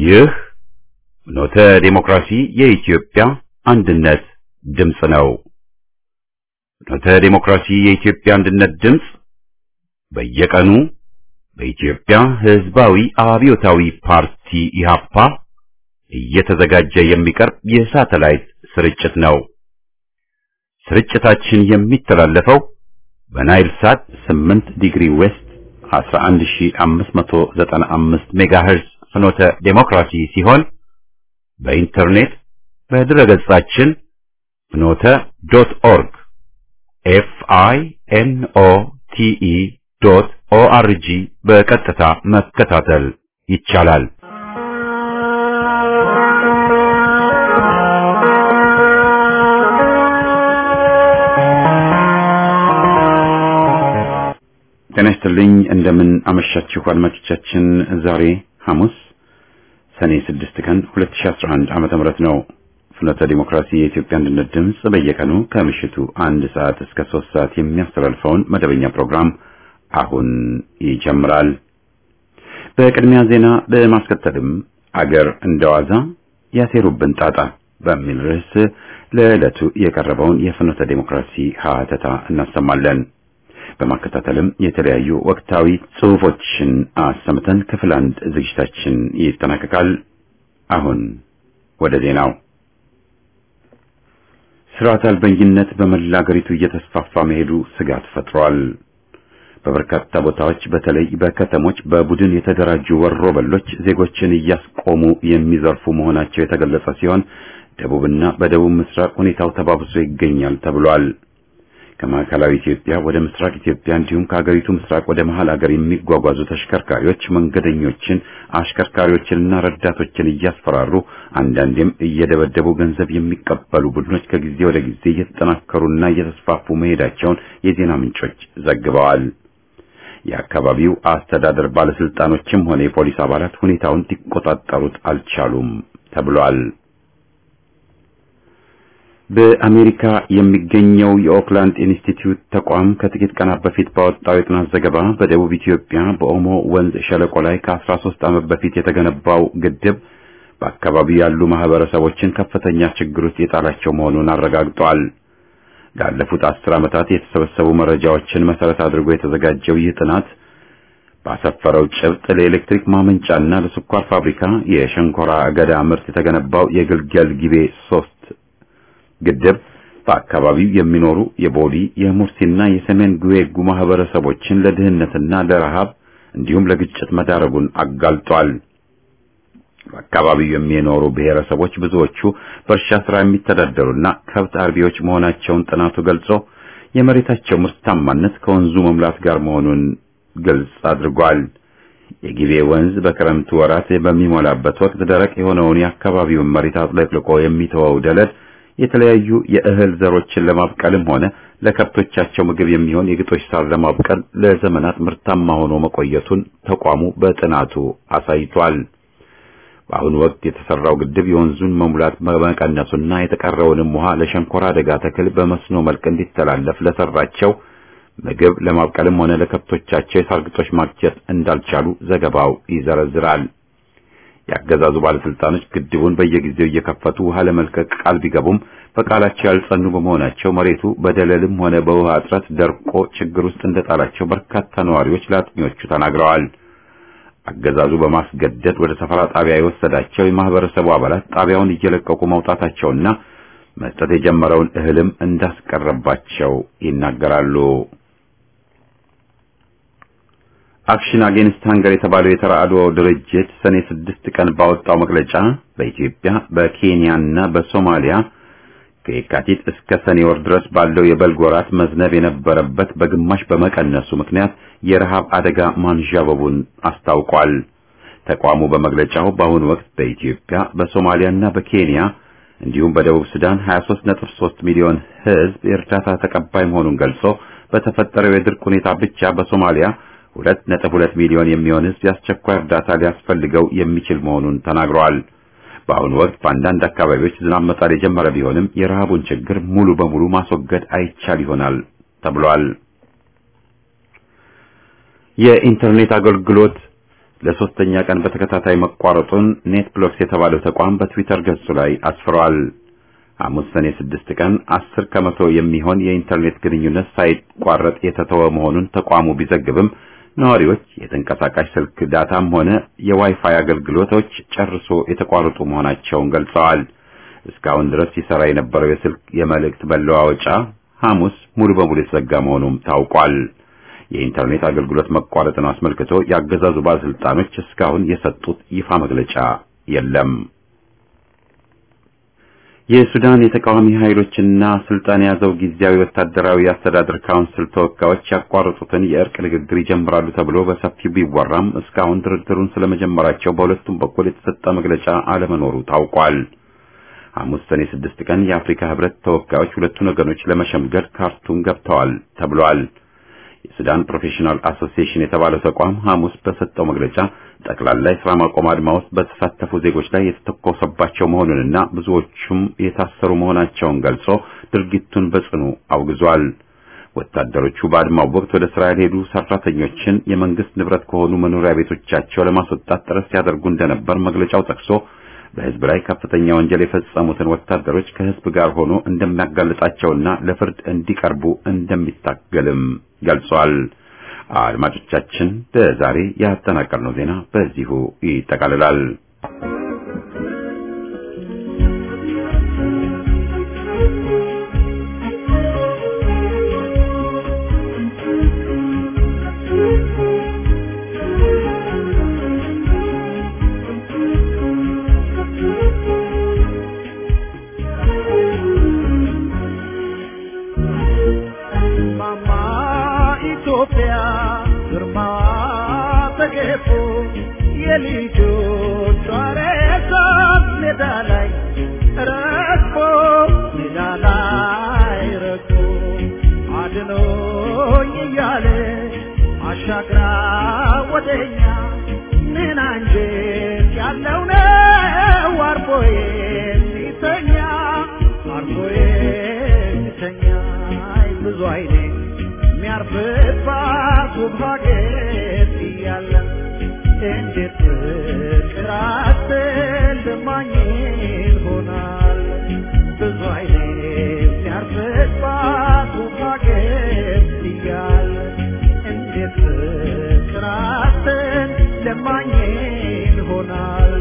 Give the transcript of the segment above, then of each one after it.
ይህ ፍኖተ ዲሞክራሲ የኢትዮጵያ አንድነት ድምፅ ነው። ፍኖተ ዲሞክራሲ የኢትዮጵያ አንድነት ድምፅ በየቀኑ በኢትዮጵያ ሕዝባዊ አብዮታዊ ፓርቲ ኢህአፓ እየተዘጋጀ የሚቀርብ የሳተላይት ስርጭት ነው። ስርጭታችን የሚተላለፈው በናይል ሳት 8 ዲግሪ ዌስት 11595 ሜጋሄርዝ ፍኖተ ዴሞክራሲ ሲሆን በኢንተርኔት በድረገጻችን ፍኖተ ዶት ኦርግ ኤፍ አይ ኤን ኦ ቲ ኢ ዶት ኦ አር ጂ በቀጥታ መከታተል ይቻላል። ጤና ይስጥልኝ። እንደምን አመሻችሁ አድማጮቻችን። ዛሬ ሐሙስ ሰኔ 6 ቀን 2011 ዓመተ ምህረት ነው። ፍኖተ ዲሞክራሲ የኢትዮጵያ አንድነት ድምፅ በየቀኑ ከምሽቱ አንድ ሰዓት እስከ ሶስት ሰዓት የሚያስተላልፈውን መደበኛ ፕሮግራም አሁን ይጀምራል። በቅድሚያ ዜና በማስከተልም አገር እንደዋዛ ያሴሩብን ጣጣ በሚል ርዕስ ለዕለቱ የቀረበውን የፍኖተ ዲሞክራሲ ሀተታ እናሰማለን። በማከታተልም የተለያዩ ወቅታዊ ጽሑፎችን አሰምተን ክፍል አንድ ዝግጅታችን ይጠናቀቃል። አሁን ወደ ዜናው። ስርዓት አልበኝነት በመላ አገሪቱ እየተስፋፋ መሄዱ ስጋት ፈጥሯል። በበርካታ ቦታዎች በተለይ በከተሞች በቡድን የተደራጁ ወሮ በሎች ዜጎችን እያስቆሙ የሚዘርፉ መሆናቸው የተገለጸ ሲሆን ደቡብና በደቡብ ምስራቅ ሁኔታው ተባብሶ ይገኛል ተብሏል። ከማዕከላዊ ኢትዮጵያ ወደ ምስራቅ ኢትዮጵያ እንዲሁም ከሀገሪቱ ምስራቅ ወደ መሀል ሀገር የሚጓጓዙ ተሽከርካሪዎች መንገደኞችን፣ አሽከርካሪዎችንና ረዳቶችን እያስፈራሩ አንዳንዴም እየደበደቡ ገንዘብ የሚቀበሉ ቡድኖች ከጊዜ ወደ ጊዜ እየተጠናከሩና እየተስፋፉ መሄዳቸውን የዜና ምንጮች ዘግበዋል። የአካባቢው አስተዳደር ባለስልጣኖችም ሆነ የፖሊስ አባላት ሁኔታውን ሊቆጣጠሩት አልቻሉም ተብሏል። በአሜሪካ የሚገኘው የኦክላንድ ኢንስቲትዩት ተቋም ከጥቂት ቀናት በፊት ባወጣው የጥናት ዘገባ በደቡብ ኢትዮጵያ በኦሞ ወንዝ ሸለቆ ላይ ከ13 ዓመት በፊት የተገነባው ግድብ በአካባቢው ያሉ ማህበረሰቦችን ከፍተኛ ችግር ውስጥ የጣላቸው መሆኑን አረጋግጧል። ላለፉት አስር ዓመታት የተሰበሰቡ መረጃዎችን መሰረት አድርጎ የተዘጋጀው ይህ ጥናት ባሰፈረው ጭብጥ ለኤሌክትሪክ ማመንጫና ለስኳር ፋብሪካ የሸንኮራ አገዳ ምርት የተገነባው የግልገል ጊቤ ሶስት ግድብ በአካባቢው የሚኖሩ የቦዲ የሙርሲና የሰሜን ጉዌጉ ማህበረሰቦችን ለድህነትና ለረሃብ እንዲሁም ለግጭት መዳረጉን አጋልጧል። በአካባቢው የሚኖሩ ብሔረሰቦች ብዙዎቹ በእርሻ ስራ የሚተዳደሩና ከብት አርቢዎች መሆናቸውን ጥናቱ ገልጾ የመሬታቸው ምርታማነት ከወንዙ መሙላት ጋር መሆኑን ግልጽ አድርጓል። የጊቤ ወንዝ በክረምቱ ወራት በሚሞላበት ወቅት ደረቅ የሆነውን የአካባቢውን መሬት አጥለቅልቆ የሚተወው ደለል የተለያዩ የእህል ዘሮችን ለማብቀልም ሆነ ለከብቶቻቸው ምግብ የሚሆን የግጦሽ ሳር ለማብቀል ለዘመናት ምርታማ ሆኖ መቆየቱን ተቋሙ በጥናቱ አሳይቷል። በአሁኑ ወቅት የተሰራው ግድብ የወንዙን መሙላት በመቀነሱና የተቀረውንም ውሃ ለሸንኮራ አደጋ ተክል በመስኖ መልክ እንዲተላለፍ ለሰራቸው ምግብ ለማብቀልም ሆነ ለከብቶቻቸው የሳር ግጦሽ ማግኘት እንዳልቻሉ ዘገባው ይዘረዝራል። የአገዛዙ ባለስልጣኖች ግድቡን በየጊዜው እየከፈቱ ውሃ ለመልቀቅ ቃል ቢገቡም በቃላቸው ያልጸኑ በመሆናቸው መሬቱ በደለልም ሆነ በውሃ እጥረት ደርቆ ችግር ውስጥ እንደጣላቸው በርካታ ነዋሪዎች ለአጥኚዎቹ ተናግረዋል። አገዛዙ በማስገደድ ወደ ሰፈራ ጣቢያ የወሰዳቸው የማህበረሰቡ አባላት ጣቢያውን እየለቀቁ መውጣታቸውና መስጠት የጀመረውን እህልም እንዳስቀረባቸው ይናገራሉ። አክሽን አጌንስት ሃንገር የተባለው የተራድኦ ድርጅት ሰኔ ስድስት ቀን ባወጣው መግለጫ በኢትዮጵያ በኬንያና በሶማሊያ ከየካቲት እስከ ሰኔ ወር ድረስ ባለው የበልግ ወራት መዝነብ የነበረበት በግማሽ በመቀነሱ ምክንያት የረሃብ አደጋ ማንዣበቡን አስታውቋል። ተቋሙ በመግለጫው በአሁኑ ወቅት በኢትዮጵያ በሶማሊያና በኬንያ እንዲሁም በደቡብ ሱዳን 23.3 ሚሊዮን ሕዝብ የእርዳታ ተቀባይ መሆኑን ገልጾ በተፈጠረው የድርቅ ሁኔታ ብቻ በሶማሊያ ሁለት ነጥብ ሁለት ሚሊዮን የሚሆን ሕዝብ የአስቸኳይ እርዳታ ሊያስፈልገው የሚችል መሆኑን ተናግረዋል። በአሁኑ ወቅት በአንዳንድ አካባቢዎች ዝናብ መጣል የጀመረ ቢሆንም የረሃቡን ችግር ሙሉ በሙሉ ማስወገድ አይቻል ይሆናል ተብሏል። የኢንተርኔት አገልግሎት ለሶስተኛ ቀን በተከታታይ መቋረጡን ኔት ብሎክስ የተባለው ተቋም በትዊተር ገጹ ላይ አስፍሯል። ሐሙስ ሰኔ ስድስት ቀን አስር ከመቶ የሚሆን የኢንተርኔት ግንኙነት ሳይቋረጥ የተተወ መሆኑን ተቋሙ ቢዘግብም ነዋሪዎች የተንቀሳቃሽ ስልክ ዳታም ሆነ የዋይፋይ አገልግሎቶች ጨርሶ የተቋረጡ መሆናቸውን ገልጸዋል። እስካሁን ድረስ ሲሰራ የነበረው የስልክ የመልእክት መለዋወጫ ሐሙስ ሙሉ በሙሉ የተዘጋ መሆኑም ታውቋል። የኢንተርኔት አገልግሎት መቋረጥን አስመልክቶ የአገዛዙ ባለስልጣኖች እስካሁን የሰጡት ይፋ መግለጫ የለም። የሱዳን የተቃዋሚ ኃይሎችና ስልጣን የያዘው ጊዜያዊ ወታደራዊ አስተዳደር ካውንስል ተወካዮች ያቋረጡትን የእርቅ ንግግር ይጀምራሉ ተብሎ በሰፊው ቢወራም እስካሁን ድርድሩን ስለመጀመራቸው በሁለቱም በኩል የተሰጠ መግለጫ አለመኖሩ ታውቋል። ሐሙስ ሰኔ ስድስት ቀን የአፍሪካ ህብረት ተወካዮች ሁለቱን ወገኖች ለመሸምገል ካርቱም ገብተዋል ተብሏል። የሱዳን ፕሮፌሽናል አሶሲዬሽን የተባለው ተቋም ሐሙስ በሰጠው መግለጫ ጠቅላላ የሥራ ማቆም አድማ ውስጥ በተሳተፉ ዜጎች ላይ የተተኮሰባቸው መሆኑንና ብዙዎቹም የታሰሩ መሆናቸውን ገልጾ ድርጊቱን በጽኑ አውግዟል። ወታደሮቹ በአድማው ወቅት ወደ ስራ ያልሄዱ ሰራተኞችን የመንግስት ንብረት ከሆኑ መኖሪያ ቤቶቻቸው ለማስወጣት ጥረት ሲያደርጉ እንደነበር መግለጫው ጠቅሶ በህዝብ ላይ ከፍተኛ ወንጀል የፈጸሙትን ወታደሮች ከህዝብ ጋር ሆኖ እንደሚያጋልጣቸውና ለፍርድ እንዲቀርቡ እንደሚታገልም ገልጿል። አድማጮቻችን ለዛሬ ያጠናቀርነው ዜና በዚሁ ይጠቃልላል። አሻግራ ወደኛ ምን አንጀት ያለው ነው አርፎ የሚተኛ አርፎ የሚተኛ ብዙ አይኔ የሚያርፍባት ውብ ሀገር እያለ እንዴት ፍቅር አትልማኝ ይሆናል ብዙ አይኔ የሚያርፍባት ውብ ሀገር እያለ እንዴት ፍቅራትን ለማኝ ይሆናል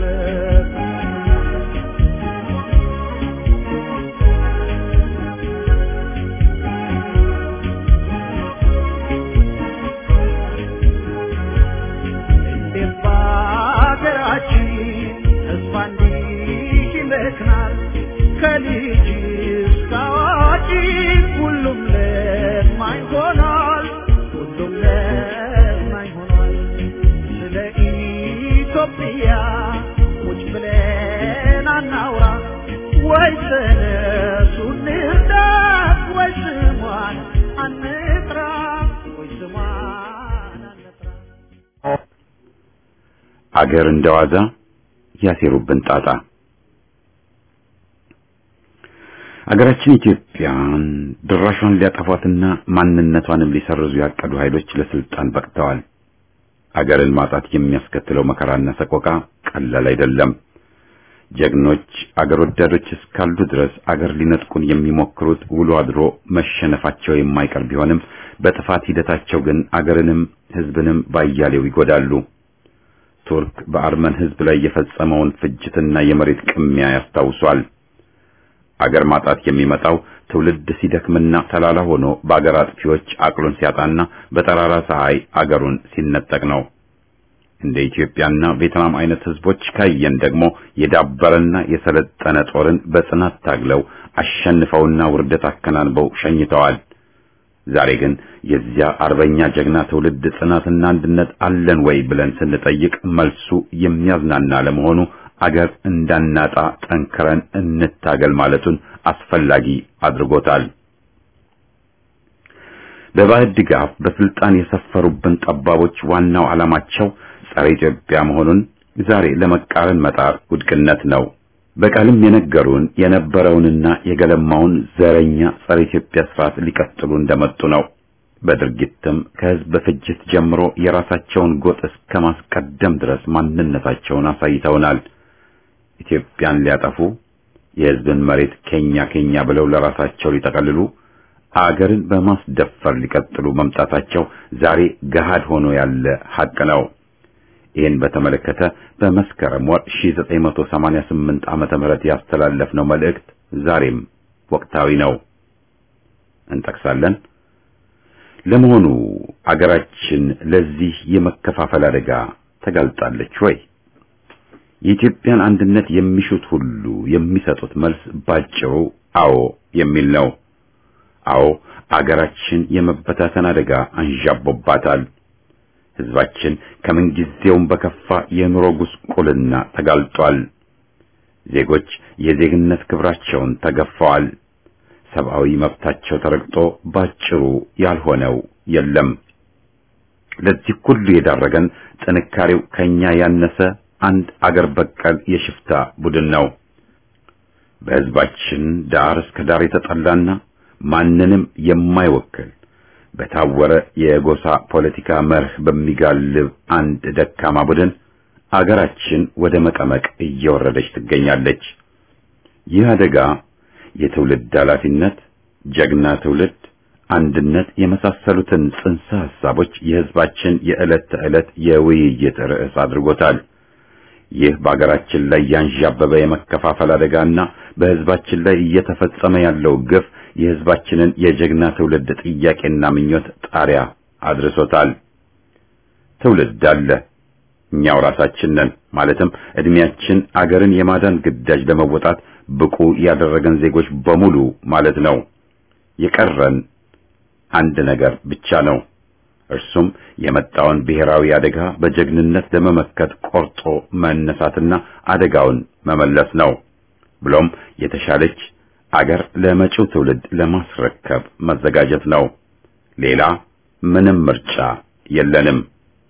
እንዴት በሀገራችን ተስፋ እንዲህ ይመክናል ከልጅ እስከ አዋቂ ሁሉም ለማኝ ሆኗል ሁሉም ለማኝ ሆኗል ስለ ኢትዮጵያ ቁጭ ብለን አናውራ ወይ ተነሱ እንርዳት ወይ ስሟን አንጥራ ወይ ስሟን አንጥራ አገር እንደዋዛ ያሴሩብን ጣጣ አገራችን ኢትዮጵያን ድራሿን ሊያጠፏትና ማንነቷንም ሊሰርዙ ያቀዱ ኃይሎች ለስልጣን በቅተዋል። አገርን ማጣት የሚያስከትለው መከራና ሰቆቃ ቀላል አይደለም። ጀግኖች አገር ወዳዶች እስካሉ ድረስ አገር ሊነጥቁን የሚሞክሩት ውሎ አድሮ መሸነፋቸው የማይቀር ቢሆንም በጥፋት ሂደታቸው ግን አገርንም ሕዝብንም ባያሌው ይጎዳሉ። ቱርክ በአርመን ሕዝብ ላይ የፈጸመውን ፍጅትና የመሬት ቅሚያ ያስታውሷል። አገር ማጣት የሚመጣው ትውልድ ሲደክምና ተላላ ሆኖ በአገር አጥፊዎች አቅሉን ሲያጣና በጠራራ ፀሐይ አገሩን ሲነጠቅ ነው። እንደ ኢትዮጵያና ቬትናም አይነት ህዝቦች ካየን ደግሞ የዳበረና የሰለጠነ ጦርን በጽናት ታግለው አሸንፈውና ውርደት አከናንበው ሸኝተዋል። ዛሬ ግን የዚያ አርበኛ ጀግና ትውልድ ጽናትና አንድነት አለን ወይ ብለን ስንጠይቅ መልሱ የሚያዝናና ለመሆኑ አገር እንዳናጣ ጠንክረን እንታገል ማለቱን አስፈላጊ አድርጎታል። በባዕድ ድጋፍ በስልጣን የሰፈሩብን ጠባቦች ዋናው ዓላማቸው ጸረ ኢትዮጵያ መሆኑን ዛሬ ለመቃረን መጣር ውድቅነት ነው። በቃልም የነገሩን የነበረውንና የገለማውን ዘረኛ ጸረ ኢትዮጵያ ስርዓት ሊቀጥሉ እንደመጡ ነው። በድርጊትም ከህዝብ ፍጅት ጀምሮ የራሳቸውን ጎጥ እስከ ማስቀደም ድረስ ማንነታቸውን አሳይተውናል። ኢትዮጵያን ሊያጠፉ የህዝብን መሬት ኬኛ ኬኛ ብለው ለራሳቸው ሊጠቀልሉ አገርን በማስደፈር ሊቀጥሉ መምጣታቸው ዛሬ ገሃድ ሆኖ ያለ ሐቅ ነው። ይህን በተመለከተ በመስከረም ወር 1988 ዓመተ ምህረት ያስተላለፍነው መልእክት ዛሬም ወቅታዊ ነው። እንጠቅሳለን። ለመሆኑ አገራችን ለዚህ የመከፋፈል አደጋ ተጋልጣለች ወይ? የኢትዮጵያን አንድነት የሚሹት ሁሉ የሚሰጡት መልስ ባጭሩ አዎ የሚል ነው። አዎ አገራችን የመበታተን አደጋ አንዣቦባታል። ህዝባችን ከምንጊዜውም በከፋ የኑሮ ጉስቁልና ተጋልጧል። ዜጎች የዜግነት ክብራቸውን ተገፈዋል። ሰብአዊ መብታቸው ተረግጦ ባጭሩ ያልሆነው የለም። ለዚህ ሁሉ የዳረገን ጥንካሬው ከኛ ያነሰ አንድ አገር በቀል የሽፍታ ቡድን ነው። በህዝባችን ዳር እስከ ዳር የተጠላና ማንንም የማይወክል በታወረ የጎሳ ፖለቲካ መርህ በሚጋልብ አንድ ደካማ ቡድን አገራችን ወደ መቀመቅ እየወረደች ትገኛለች። ይህ አደጋ የትውልድ ኃላፊነት፣ ጀግና ትውልድ፣ አንድነት የመሳሰሉትን ጽንሰ ሐሳቦች የህዝባችን የዕለት ተዕለት የውይይት ርዕስ አድርጎታል። ይህ በአገራችን ላይ ያንዣበበ የመከፋፈል አደጋና በህዝባችን ላይ እየተፈጸመ ያለው ግፍ የህዝባችንን የጀግና ትውልድ ጥያቄና ምኞት ጣሪያ አድርሶታል። ትውልድ አለ፣ እኛው ራሳችን ነን። ማለትም እድሜያችን አገርን የማዳን ግዳጅ ለመወጣት ብቁ ያደረገን ዜጎች በሙሉ ማለት ነው። የቀረን አንድ ነገር ብቻ ነው። እርሱም የመጣውን ብሔራዊ አደጋ በጀግንነት ለመመከት ቆርጦ መነሳትና አደጋውን መመለስ ነው። ብሎም የተሻለች አገር ለመጪው ትውልድ ለማስረከብ መዘጋጀት ነው። ሌላ ምንም ምርጫ የለንም።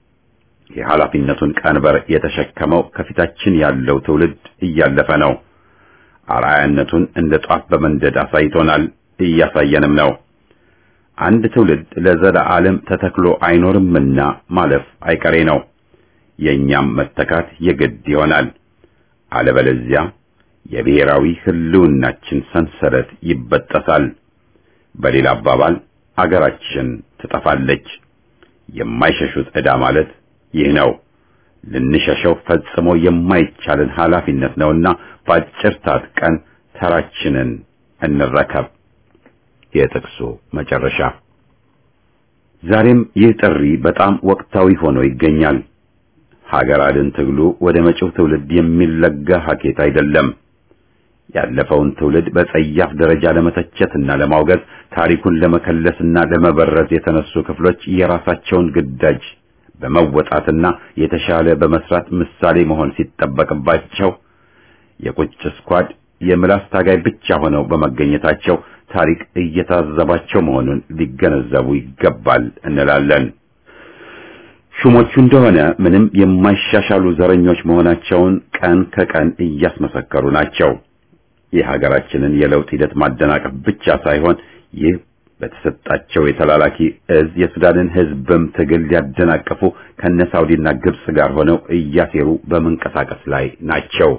የኃላፊነቱን ቀንበር የተሸከመው ከፊታችን ያለው ትውልድ እያለፈ ነው። አርአያነቱን እንደ ጧፍ በመንደድ አሳይቶናል፣ እያሳየንም ነው። አንድ ትውልድ ለዘላለም ተተክሎ አይኖርምና ማለፍ አይቀሬ ነው። የእኛም መተካት የግድ ይሆናል። አለበለዚያ የብሔራዊ ሕልውናችን ሰንሰለት ይበጠሳል። በሌላ አባባል አገራችን ትጠፋለች። የማይሸሹት ዕዳ ማለት ይህ ነው። ልንሸሸው ፈጽሞ የማይቻልን ኃላፊነት ነውና በአጭር ታጥቀን ተራችንን እንረከብ። የጥቅሱ መጨረሻ። ዛሬም ይህ ጥሪ በጣም ወቅታዊ ሆኖ ይገኛል። ሀገር አድን ትግሉ ወደ መጪው ትውልድ የሚለጋ ሀኬት አይደለም። ያለፈውን ትውልድ በጸያፍ ደረጃ ለመተቸትና ለማውገዝ ታሪኩን ለመከለስና ለመበረዝ የተነሱ ክፍሎች የራሳቸውን ግዳጅ በመወጣትና የተሻለ በመስራት ምሳሌ መሆን ሲጠበቅባቸው የቁጭ ስኳድ የምላስ ታጋይ ብቻ ሆነው በመገኘታቸው ታሪክ እየታዘባቸው መሆኑን ሊገነዘቡ ይገባል እንላለን። ሹሞቹ እንደሆነ ምንም የማይሻሻሉ ዘረኞች መሆናቸውን ቀን ከቀን እያስመሰከሩ ናቸው። የሀገራችንን የለውጥ ሂደት ማደናቀፍ ብቻ ሳይሆን ይህ በተሰጣቸው የተላላኪ እዝ የሱዳንን ሕዝብም ትግል ሊያደናቅፉ ከነ ሳውዲና ግብጽ ጋር ሆነው እያሴሩ በመንቀሳቀስ ላይ ናቸው።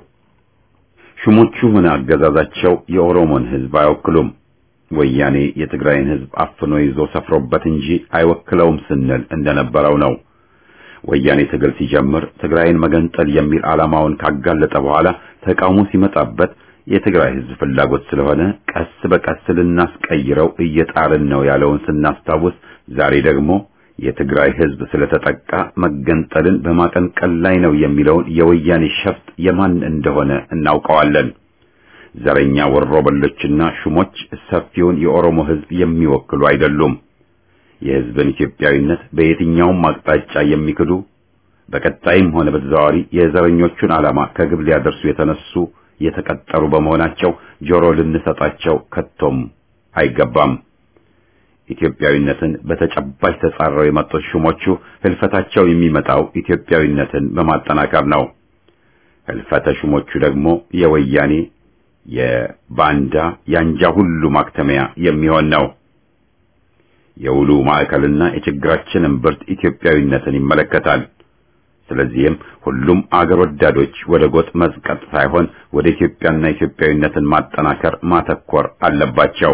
ሹሞቹ ሆነ አገዛዛቸው የኦሮሞን ሕዝብ አይወክሉም። ወያኔ የትግራይን ሕዝብ አፍኖ ይዞ ሰፍሮበት እንጂ አይወክለውም ስንል እንደነበረው ነው። ወያኔ ትግል ሲጀምር ትግራይን መገንጠል የሚል ዓላማውን ካጋለጠ በኋላ ተቃውሞ ሲመጣበት የትግራይ ሕዝብ ፍላጎት ስለሆነ ቀስ በቀስ ልናስቀይረው እየጣርን ነው ያለውን ስናስታውስ፣ ዛሬ ደግሞ የትግራይ ሕዝብ ስለተጠቃ መገንጠልን በማቀንቀል ላይ ነው የሚለውን የወያኔ ሸፍጥ የማን እንደሆነ እናውቀዋለን። ዘረኛ ወሮበሎችና ሹሞች ሰፊውን የኦሮሞ ሕዝብ የሚወክሉ አይደሉም። የሕዝብን ኢትዮጵያዊነት በየትኛውም አቅጣጫ የሚክዱ በቀጣይም ሆነ በተዘዋዋሪ የዘረኞቹን ዓላማ ከግብ ሊያደርሱ የተነሱ የተቀጠሩ በመሆናቸው ጆሮ ልንሰጣቸው ከቶም አይገባም። ኢትዮጵያዊነትን በተጨባጭ ተጻረው የመጡት ሹሞቹ ህልፈታቸው የሚመጣው ኢትዮጵያዊነትን በማጠናከር ነው። ህልፈተ ሹሞቹ ደግሞ የወያኔ የባንዳ ያንጃ ሁሉ ማክተሚያ የሚሆን ነው። የውሉ ማዕከልና የችግራችን እምብርት ኢትዮጵያዊነትን ይመለከታል። ስለዚህም ሁሉም አገር ወዳዶች ወደ ጎጥ መዝቀጥ ሳይሆን ወደ ኢትዮጵያና ኢትዮጵያዊነትን ማጠናከር ማተኮር አለባቸው።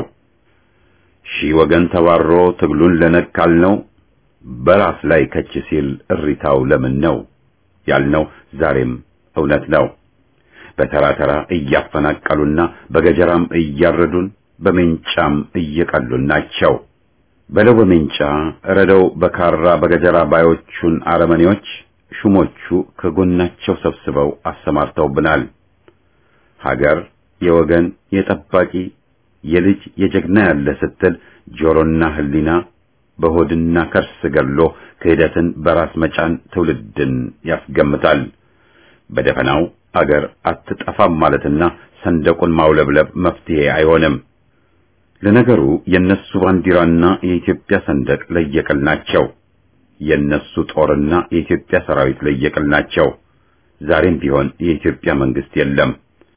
ሺህ ወገን ተባሮ ትግሉን ለነካል ነው በራስ ላይ ከች ሲል እሪታው ለምን ነው ያልነው ዛሬም እውነት ነው። በተራ ተራ እያፈናቀሉና በገጀራም እያረዱን በሜንጫም እየቀሉን ናቸው። በለው በሜንጫ ረደው በካራ በገጀራ ባዮቹን አረመኔዎች ሹሞቹ ከጎናቸው ሰብስበው አሰማርተውብናል። ሀገር የወገን የጠባቂ የልጅ የጀግና ያለ ስትል ጆሮና ሕሊና በሆድና ከርስ ገድሎ ክህደትን በራስ መጫን ትውልድን ያስገምታል። በደፈናው አገር አትጠፋም ማለትና ሰንደቁን ማውለብለብ መፍትሄ አይሆንም። ለነገሩ የነሱ ባንዲራና የኢትዮጵያ ሰንደቅ ለየቅል ናቸው። የነሱ ጦርና የኢትዮጵያ ሰራዊት ለየቅል ናቸው። ዛሬም ቢሆን የኢትዮጵያ መንግስት የለም።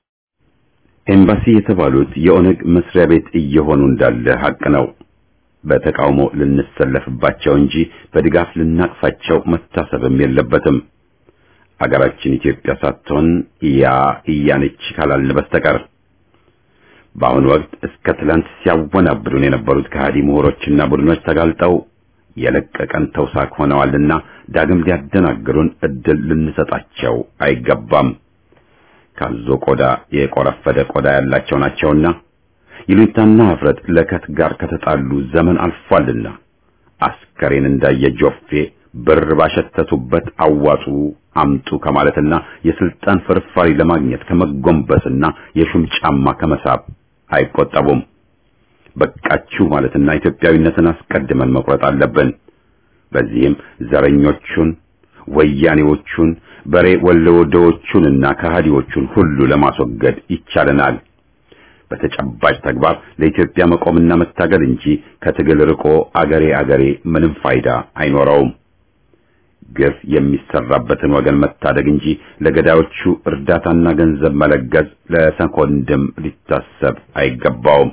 ኤምባሲ የተባሉት የኦነግ መስሪያ ቤት እየሆኑ እንዳለ ሀቅ ነው። በተቃውሞ ልንሰለፍባቸው እንጂ በድጋፍ ልናቅፋቸው መታሰብም የለበትም። አገራችን ኢትዮጵያ ሳትሆን ያ እያነች ካላልን በስተቀር በአሁኑ ወቅት እስከ ትላንት ሲያወናብዱን የነበሩት ከሃዲ ምሁሮችና ቡድኖች ተጋልጠው የለቀቀን ተውሳክ ሆነዋልና ዳግም ሊያደናግሩን እድል ልንሰጣቸው አይገባም። ካዞ ቆዳ የቆረፈደ ቆዳ ያላቸው ናቸውና ይሉኝታና ኀፍረት ለከት ጋር ከተጣሉ ዘመን አልፏልና አስከሬን እንዳየ ጆፌ ብር ባሸተቱበት አዋጡ አምጡ ከማለትና የስልጣን ፍርፋሪ ለማግኘት ከመጎንበስና የሹም ጫማ ከመሳብ አይቆጠቡም። በቃችሁ ማለትና ኢትዮጵያዊነትን አስቀድመን መቁረጥ አለብን። በዚህም ዘረኞቹን፣ ወያኔዎቹን፣ በሬ ወለወደዎቹንና ከሃዲዎቹን ሁሉ ለማስወገድ ይቻለናል። በተጨባጭ ተግባር ለኢትዮጵያ መቆምና መታገል እንጂ ከትግል ርቆ አገሬ አገሬ ምንም ፋይዳ አይኖረውም። ግፍ የሚሰራበትን ወገን መታደግ እንጂ ለገዳዮቹ እርዳታና ገንዘብ መለገስ ለሰኮንድም ሊታሰብ አይገባውም።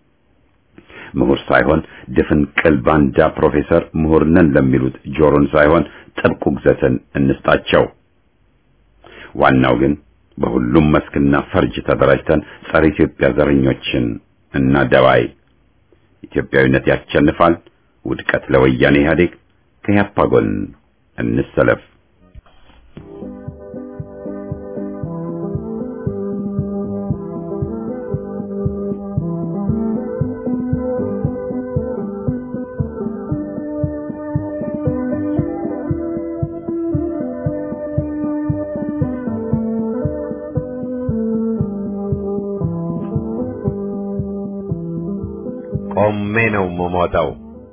ምሁር ሳይሆን ድፍን ቅል ባንዳ ፕሮፌሰር ምሁር ነን ለሚሉት ጆሮን ሳይሆን ጥብቅ ውግዘትን እንስጣቸው። ዋናው ግን በሁሉም መስክና ፈርጅ ተደራጅተን ጸረ ኢትዮጵያ ዘረኞችን እና ደባይ ኢትዮጵያዊነት ያሸንፋል። ውድቀት ለወያኔ ኢህአዴግ። ከያፓ ጎን እንሰለፍ። ቆሜ ነው የምሞተው።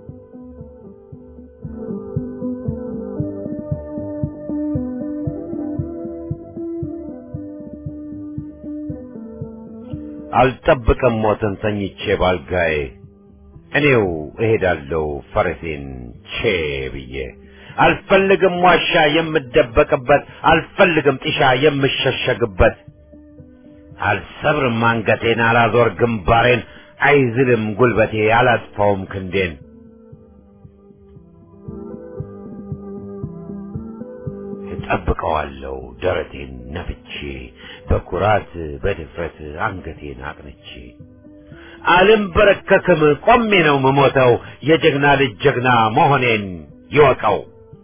አልጠብቅም ሞትን ተኝቼ ባልጋዬ እኔው እሄዳለሁ ፈረሴን ቼ ብዬ አልፈልግም ዋሻ የምደበቅበት አልፈልግም ጢሻ የምሸሸግበት አልሰብርም አንገቴን አላዞር ግንባሬን አይዝልም ጉልበቴ አላጥፋውም ክንዴን እጠብቀዋለሁ ደረቴን ነፍቼ በኩራት በድፍረት አንገቴን አቅንቼ አልንበረከክም ቆሜ ነው ምሞተው የጀግና ልጅ ጀግና መሆኔን ይወቀው።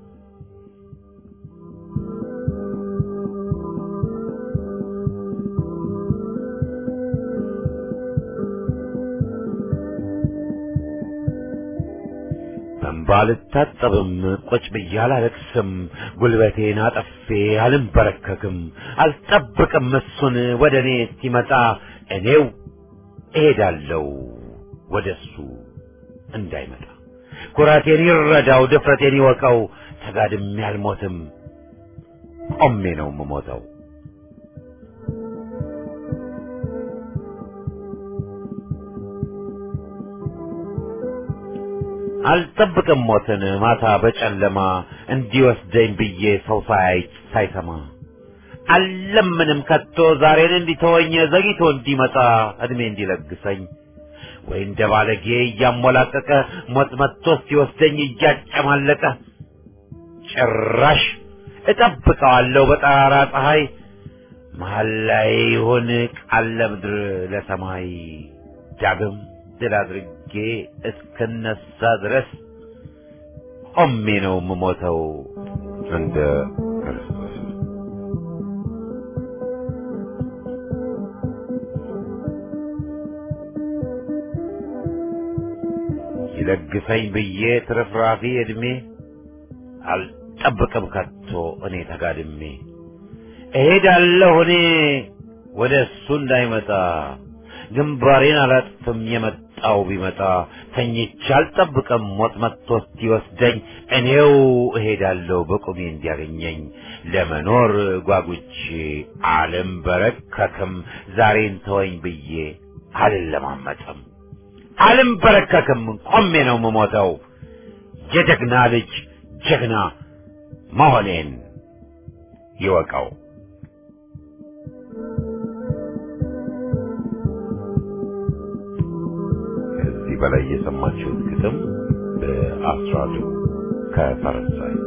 በእንባ አልታጠብም ቁጭ ብዬ አላለቅስም ጉልበቴን አጠፌ አልንበረከክም አልጠብቅም እሱን ወደ እኔ እስኪመጣ እኔው እሄዳለሁ ወደሱ እንዳይመጣ ኩራቴን ይረዳው ድፍረቴን ይወቀው ተጋድሜ አልሞትም ቆሜ ነው የምሞተው አልጠብቅም ሞትን ማታ በጨለማ እንዲወስደኝ ብዬ ሰው ሳያይ ሳይሰማ አልለምንም ከቶ ዛሬን እንዲተወኝ ዘግይቶ እንዲመጣ እድሜ እንዲለግሰኝ ወይ እንደ ባለጌ እያሞላቀቀ ሞት መጥቶ ሲወስደኝ እያጨማለቀ ጭራሽ እጠብቀዋለሁ በጠራራ ፀሐይ መሀል ላይ ይሁን ቃል ለምድር ለሰማይ ዳግም ድል አድርጌ እስክነሳ ድረስ ቆሜ ነው የምሞተው እንደ ክርስቶስ። ይለግሰኝ ብዬ ትርፍራፊ ዕድሜ አልጠብቅም ከቶ እኔ ተጋድሜ እሄዳለሁ እኔ ወደ እሱ እንዳይመጣ ግንባሬን አላጥፍም የመጣው ቢመጣ ተኝቼ አልጠብቅም ሞት መጥቶ እስኪወስደኝ እኔው እሄዳለሁ በቁሜ እንዲያገኘኝ ለመኖር ጓጉቼ አልንበረከክም ዛሬን ተወኝ ብዬ አልለማመጥም አልንበረከክም ቆሜ ነው የምሞተው የጀግና ልጅ ጀግና መሆኔን ይወቀው። ከዚህ በላይ የሰማችሁት ግጥም በአስራዱ ከፈረንሳይ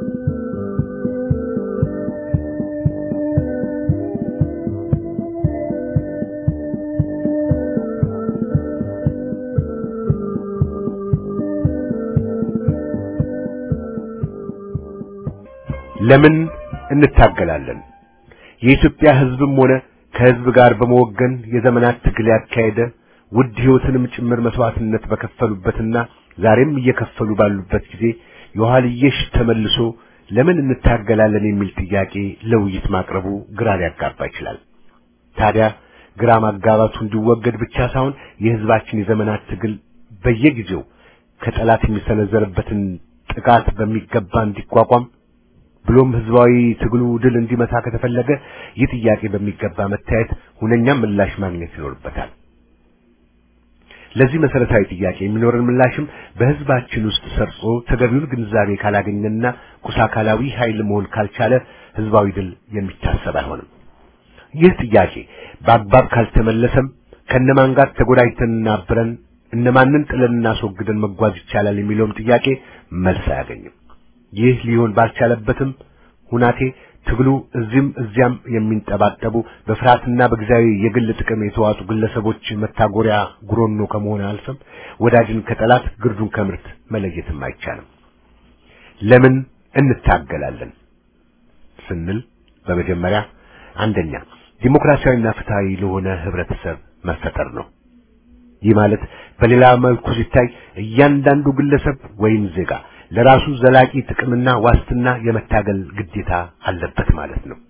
ለምን እንታገላለን? የኢትዮጵያ ሕዝብም ሆነ ከሕዝብ ጋር በመወገን የዘመናት ትግል ያካሄደ ውድ ሕይወትንም ጭምር መስዋዕትነት በከፈሉበትና ዛሬም እየከፈሉ ባሉበት ጊዜ የኋልየሽ ተመልሶ ለምን እንታገላለን የሚል ጥያቄ ለውይይት ማቅረቡ ግራ ሊያጋባ ይችላል። ታዲያ ግራ ማጋባቱ እንዲወገድ ብቻ ሳይሆን የሕዝባችን የዘመናት ትግል በየጊዜው ከጠላት የሚሰነዘርበትን ጥቃት በሚገባ እንዲቋቋም ብሎም ህዝባዊ ትግሉ ድል እንዲመታ ከተፈለገ ይህ ጥያቄ በሚገባ መታየት ሁነኛ ምላሽ ማግኘት ይኖርበታል። ለዚህ መሰረታዊ ጥያቄ የሚኖረን ምላሽም በህዝባችን ውስጥ ሰርጾ ተገቢውን ግንዛቤ ካላገኘና ቁሳካላዊ ኃይል መሆን ካልቻለ ህዝባዊ ድል የሚታሰብ አይሆንም። ይህ ጥያቄ በአግባብ ካልተመለሰም ከነማን ጋር ተጎዳጅተንና አብረን እነማንን ጥለን እናስወግደን መጓዝ ይቻላል የሚለውም ጥያቄ መልስ አያገኝም። ይህ ሊሆን ባልቻለበትም ሁናቴ ትግሉ እዚህም እዚያም የሚንጠባጠቡ በፍርሃትና በጊዜያዊ የግል ጥቅም የተዋጡ ግለሰቦች መታጎሪያ ጉሮኖ ከመሆን አልፈም ወዳጅን ከጠላት ግርዱን ከምርት መለየትም አይቻልም። ለምን እንታገላለን ስንል በመጀመሪያ አንደኛ ዲሞክራሲያዊና ፍትሃዊ ለሆነ ህብረተሰብ መፈጠር ነው። ይህ ማለት በሌላ መልኩ ሲታይ እያንዳንዱ ግለሰብ ወይም ዜጋ ለራሱ ዘላቂ ጥቅምና ዋስትና የመታገል ግዴታ አለበት ማለት ነው።